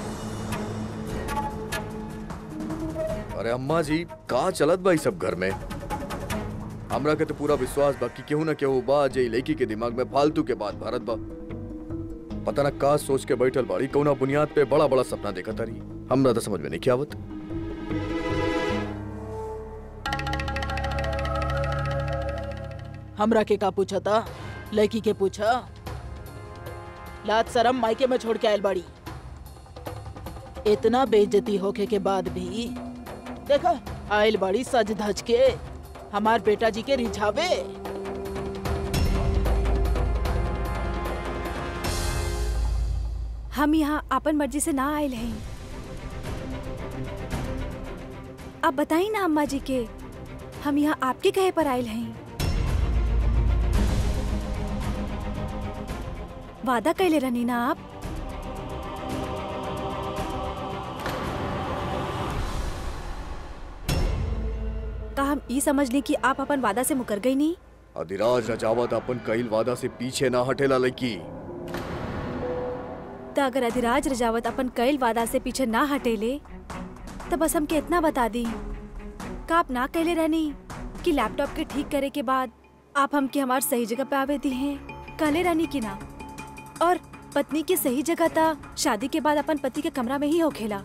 अरे अम्मा जी कहाँ चलत भाई सब घर में हमरा के तो पूरा विश्वास बा कि केहू ना केहू बा जे लड़की के दिमाग में फालतू के बात भारत बा पता ना का सोच के बैठल बाड़ी कौना बुनियाद पे बड़ा बड़ा सपना देखा तारी हमरा तो समझ में नहीं आवत हमरा के का पूछा था लड़की के पूछा लात शरम मायके में छोड़ के आयल बाड़ी इतना बेइज्जती होके के बाद भी देखा आयल बाड़ी सज धज के हमार बेटा जी के रिझावे हम यहाँ अपन मर्जी से ना आयल हैं आप बताई ना अम्मा जी के हम यहाँ आपके कहे पर आयल हैं वादा कैले रहनी ना आप का हम ई समझ ली कि आप अपन वादा से मुकर गई नहीं अधिराज रजावत अपन कईल वादा से पीछे ना हटेला लड़की तो अगर अधिराज रजावत अपन कैल वादा से पीछे ना हटेले तो बस हमके इतना बता दी का आप ना कहले रहनी कि लैपटॉप के ठीक करे के बाद आप हमके हमार सही जगह पे आवे दी हैं कहले रहनी कि ना और पत्नी की सही जगह था शादी के बाद अपन पति के कमरा में ही होखेला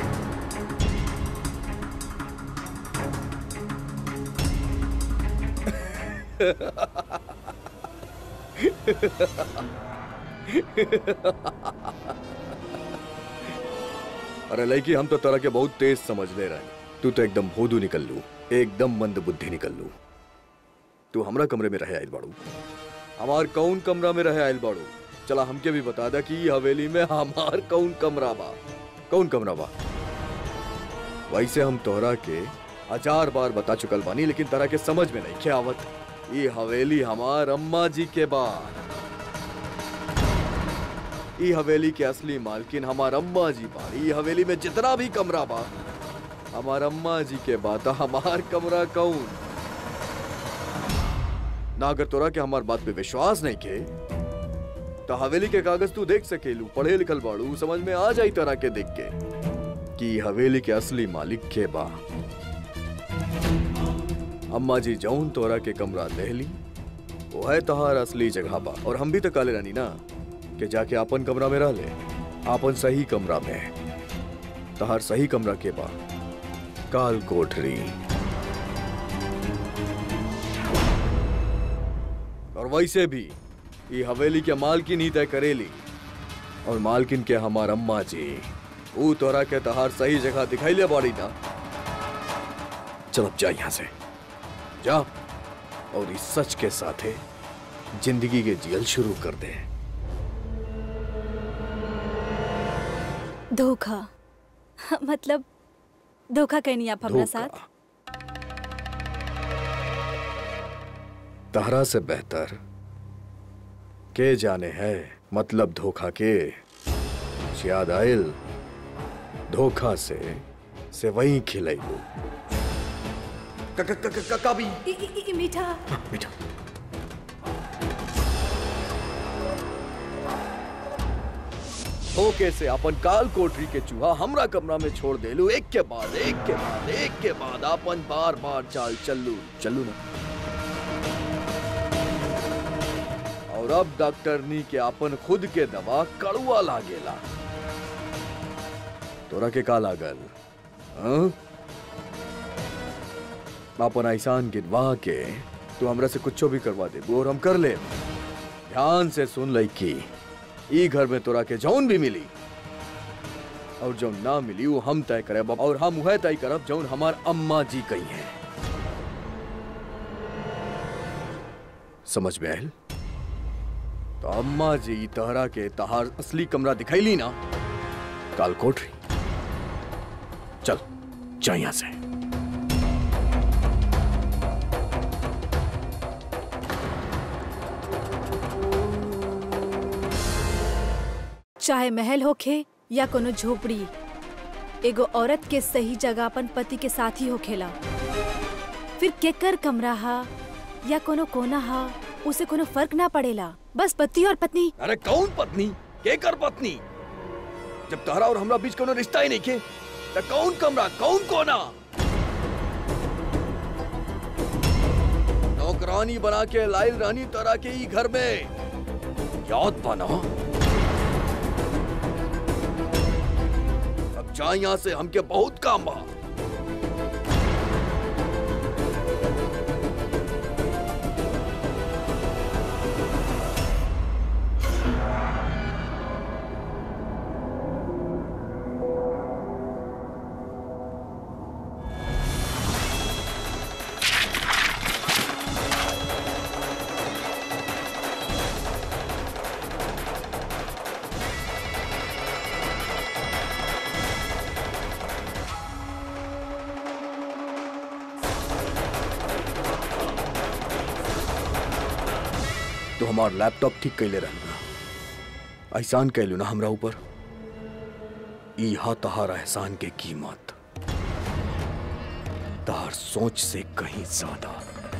अरे लड़की हम तो तरह के बहुत तेज समझ ले रहे तू तो एकदम भोदू निकल लू एकदम मंद बुद्धि निकल लू तू हमरा कमरे में रहे आयल बाड़ू हमार कौन कमरा में रहे आयल बाड़ू चला हमके भी बता दा कि ई हवेली में हमार कौन कमरा बा कौन कमरा बा वैसे हम तोहरा के हजार बार बता चुकल बानी लेकिन तरह के समझ में नहीं क्या आवत ये हवेली हमार अम्मा जी के बा ई हवेली के असली मालकिन हमार अम्मा जी बा ई हवेली में जितना भी कमरा बा हमार अम्मा जी के बा तो हमार कमरा कौन ना अगर तोरा के हमार बात पे विश्वास नहीं के तो हवेली के कागज तू देख सकेलू पढ़े लिखल बाड़ू समझ में आ जाई तरह के देख के कि ई हवेली के असली मालिक के बा अम्मा जी जौन तोरा के कमरा ले ली वो है तोहार असली जगह बा और हम भी तो काले रानी ना कि जाके अपन कमरा में रह ले अपन सही कमरा में तहार सही कमरा के बा काल कोठरी और वैसे भी ये हवेली के मालकिन ही तय करेली और मालकिन के हमार अम्मा जी ऊ तोरा के तहार सही जगह दिखाई ले बाड़ी ना चल अब जा यहां से जा और इस सच के साथे जिंदगी के जियल शुरू कर दे धोखा मतलब धोखा कहनी आप हमारा साथ धोखा। तहरा से बेहतर के जाने है मतलब धोखा के याद आयल धोखा से से वही खिलैबू कभी इ- इ- इ- मीठा बेटा ओके से अपन काल कोठरी के चूहा हमरा कमरा में छोड़ देलू एक के बाद एक के बाद एक के बाद अपन बार बार चाल चलू चलू ना और अब डॉक्टरनी के अपन खुद के दवा कड़ुआ लागेला तोरा के का लागल हाँ? अपन ऐसान गिनवा के तू हमरा से कुछो भी करवा दे और हम कर ले ध्यान से सुन लड़की ई घर में तोरा के जौन भी मिली और जौन ना मिली वो हम तय करब और हम वह तय करब जौन हमार अम्मा जी कही है समझ में आयल तो अम्मा जी तहरा के तहार असली कमरा दिखैली ना काल कोठरी चल जा यहां से चाहे महल होखे या कोनो झोपड़ी एगो औरत के सही जगह अपन पति के साथ ही होखेला फिर केकर कमरा हा या कोनो कोना हा उसे कोनो फर्क ना पड़ेला बस पति और पत्नी अरे कौन पत्नी के कर पत्नी जब तारा और हमरा बीच कोनो रिश्ता ही नहीं के तो कौन कमरा कौन कोना नौकरानी बना के लाइल रानी तारा के ही घर में याद बना अब जा यहाँ से हमके बहुत काम बा तो हमार लैपटॉप ठीक कैले रहना एहसान कैलू ना हमरा ऊपर ई हा तहार एहसान के कीमत तहार सोच से कहीं ज्यादा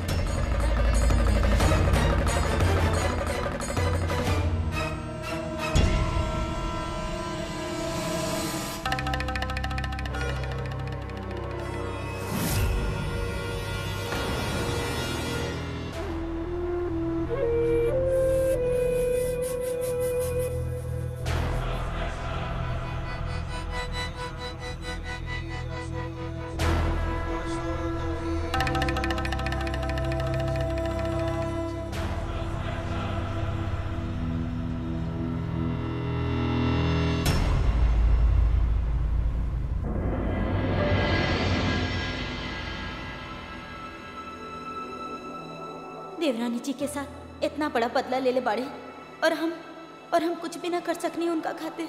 देवरानी जी के साथ इतना बड़ा बदला ले ले बाड़े और हम और हम कुछ भी ना कर सकनी उनका खातिर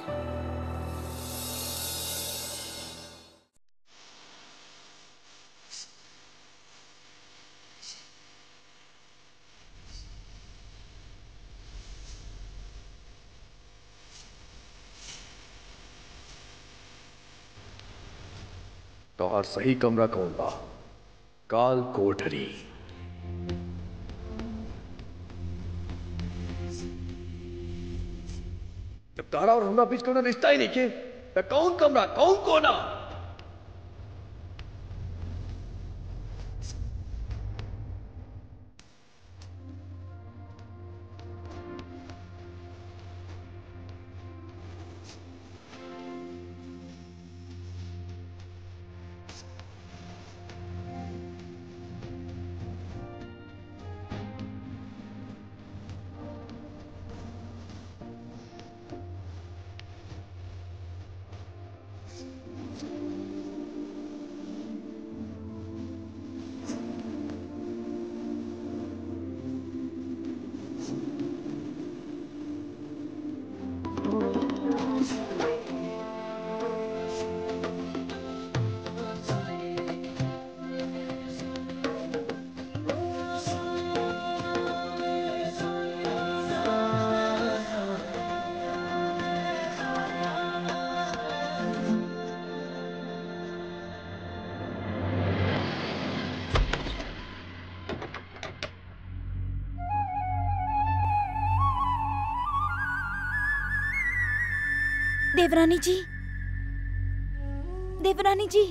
तोहार सही कमरा कौन बा काल कोठरी जब तारा और हमरा बीच कोनो रिश्ता ही नहीं के तो कौन कमरा कौन कोना देवरानी जी देवरानी जी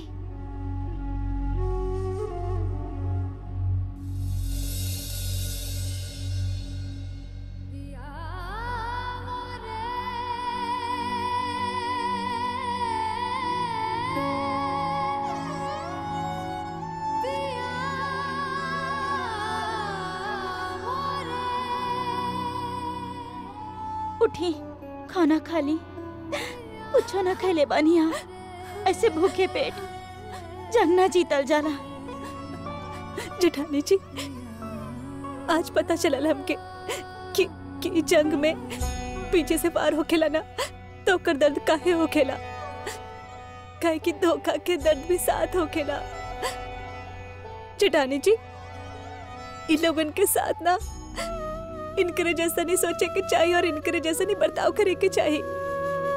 उठी खाना खा ली कुछ ना खैले बानी यहाँ ऐसे भूखे पेट जंग ना जीतल जाला जेठानी जी आज पता चलल हमके कि कि ई जंग में पीछे से पार होखेला ना तो ओकर दर्द काहे होखेला काहे कि धोखा के दर्द भी साथ होखेला जेठानी जी इन लोगन के साथ ना इनकरे जैसा नहीं सोचे के चाहिए और इनकरे जैसा नहीं बर्ताव करे के चाहिए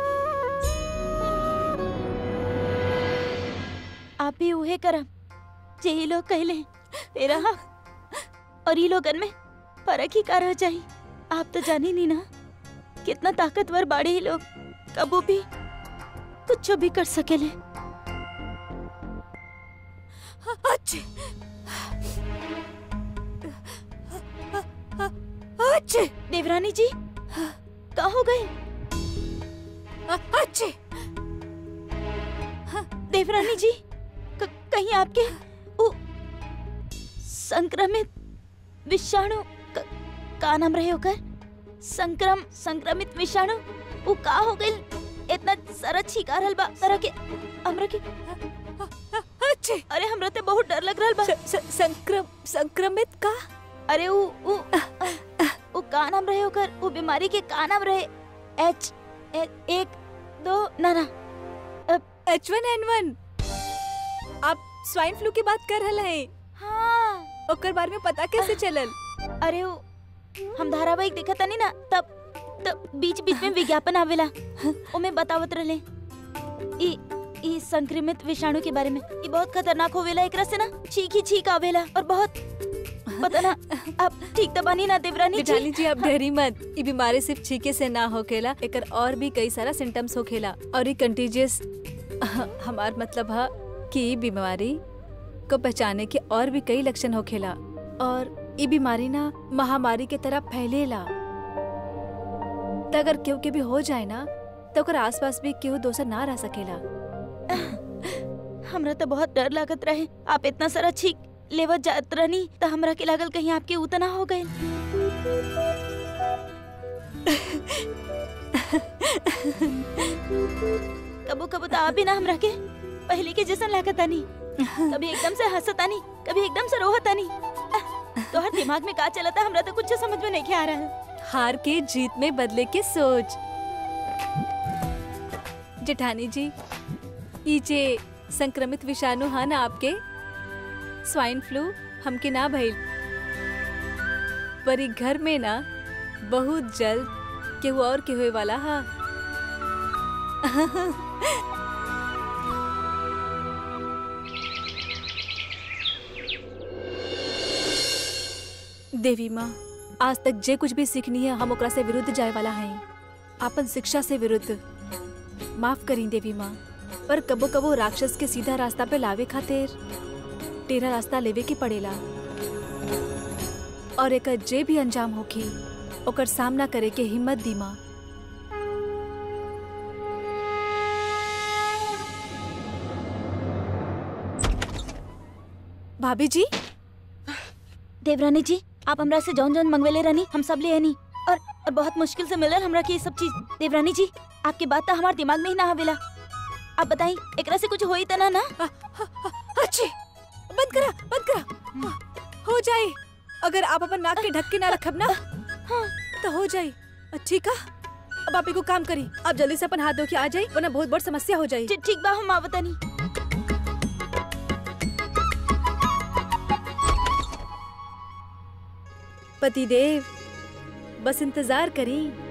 आप भी उहे करम जे ये लोग कहले तेरा और ये लोगन में फर्क ही का रह जाई आप तो जानी नहीं ना कितना ताकतवर बाड़े ये लोग कबू भी कुछ भी कर सकेले अच्छे अच्छे देवरानी जी कहाँ हो गए अच्छे देवरानी जी क- कहीं आपके वो संक्रमित विषाणु क- का नाम रहे होकर संक्रम संक्रमित विषाणु वो का हो गई इतना सारा छीका रहल बा तरह के हमरा के अच्छे अरे हमरा ते बहुत डर लग रहल बा स- स- संक्रम संक्रमित का अरे वो वो वो का नाम रहे होकर वो बीमारी के का नाम रहे एच ए- एक दो ना ना एच वन एन वन आप स्वाइन फ्लू की बात कर रहे हैं हाँ ओकर बारे में पता कैसे चलल अरे वो हम धारावाहिक देखा तनी ना तब तब बीच बीच में विज्ञापन आवेला ओमे बतावत रहले ई ई संक्रमित विषाणु के बारे में ई बहुत खतरनाक होवेला एकरा से ना छीक ही छीक आवेला और बहुत पता ना आप ठीक तो बनी ना देवरानी जेठानी जी जी आप डरी मत ये बीमारी सिर्फ छीके से ना होखेला एकर और भी कई सारा सिम्टम्स होखेला और ये कंटीजियस हमार मतलब है कि ई बीमारी को पहचाने के और भी कई लक्षण होखेला और ये बीमारी ना महामारी के तरह फैलेला त अगर केहू के भी हो जाए ना तो ओकर आसपास भी केहू दोसर ना रह सकेला हमरा तो बहुत डर लागत रहे आप इतना सारा छीक लेवत जात रहनी तो हमरा के लागल कहीं आपके उतना हो गए कबो कबो तो आप भी ना हमरा के पहले के जैसा लागत आनी कभी एकदम से हंसत आनी कभी एकदम से रोहत आनी तो हर दिमाग में का चलता हमरा तो कुछ समझ में नहीं आ रहा है हार के जीत में बदले के सोच जेठानी जी ई जे संक्रमित विषाणु है ना आपके स्वाइन फ्लू हमके ना भइल पर ई घर में ना बहुत जल्द केहू और के होए वाला हा देवी माँ आज तक जे कुछ भी सीखनी है हम ओकरा से विरुद्ध जाए वाला हैं आपन शिक्षा से विरुद्ध माफ करी देवी माँ पर कबो कबो राक्षस के सीधा रास्ता पे लावे खातिर टेढ़ा रास्ता लेवे के पड़ेला और एक जे भी अंजाम होखी ओकर सामना करे के हिम्मत दी माँ भाभी जी देवरानी जी आप हमरा से जौन जौन मंगवेले रहनी हम सब ले आनी और और बहुत मुश्किल से मिलल हमरा के ये सब चीज देवरानी जी आपकी बात तो हमारे दिमाग में ही ना आवेला आप बताई एकरा से कुछ होई त ना ना अच्छे बंद करा बंद करा हो जाए अगर आप अपन नाक के ढक के ना रखब ना तो हो जाए ठीक है अब आप एगो काम करी आप जल्दी से अपन हाथ धो के आ जाए वरना बहुत बड़ समस्या हो जाए जी, ठीक बा हम आवतनी पतिदेव बस इंतजार करी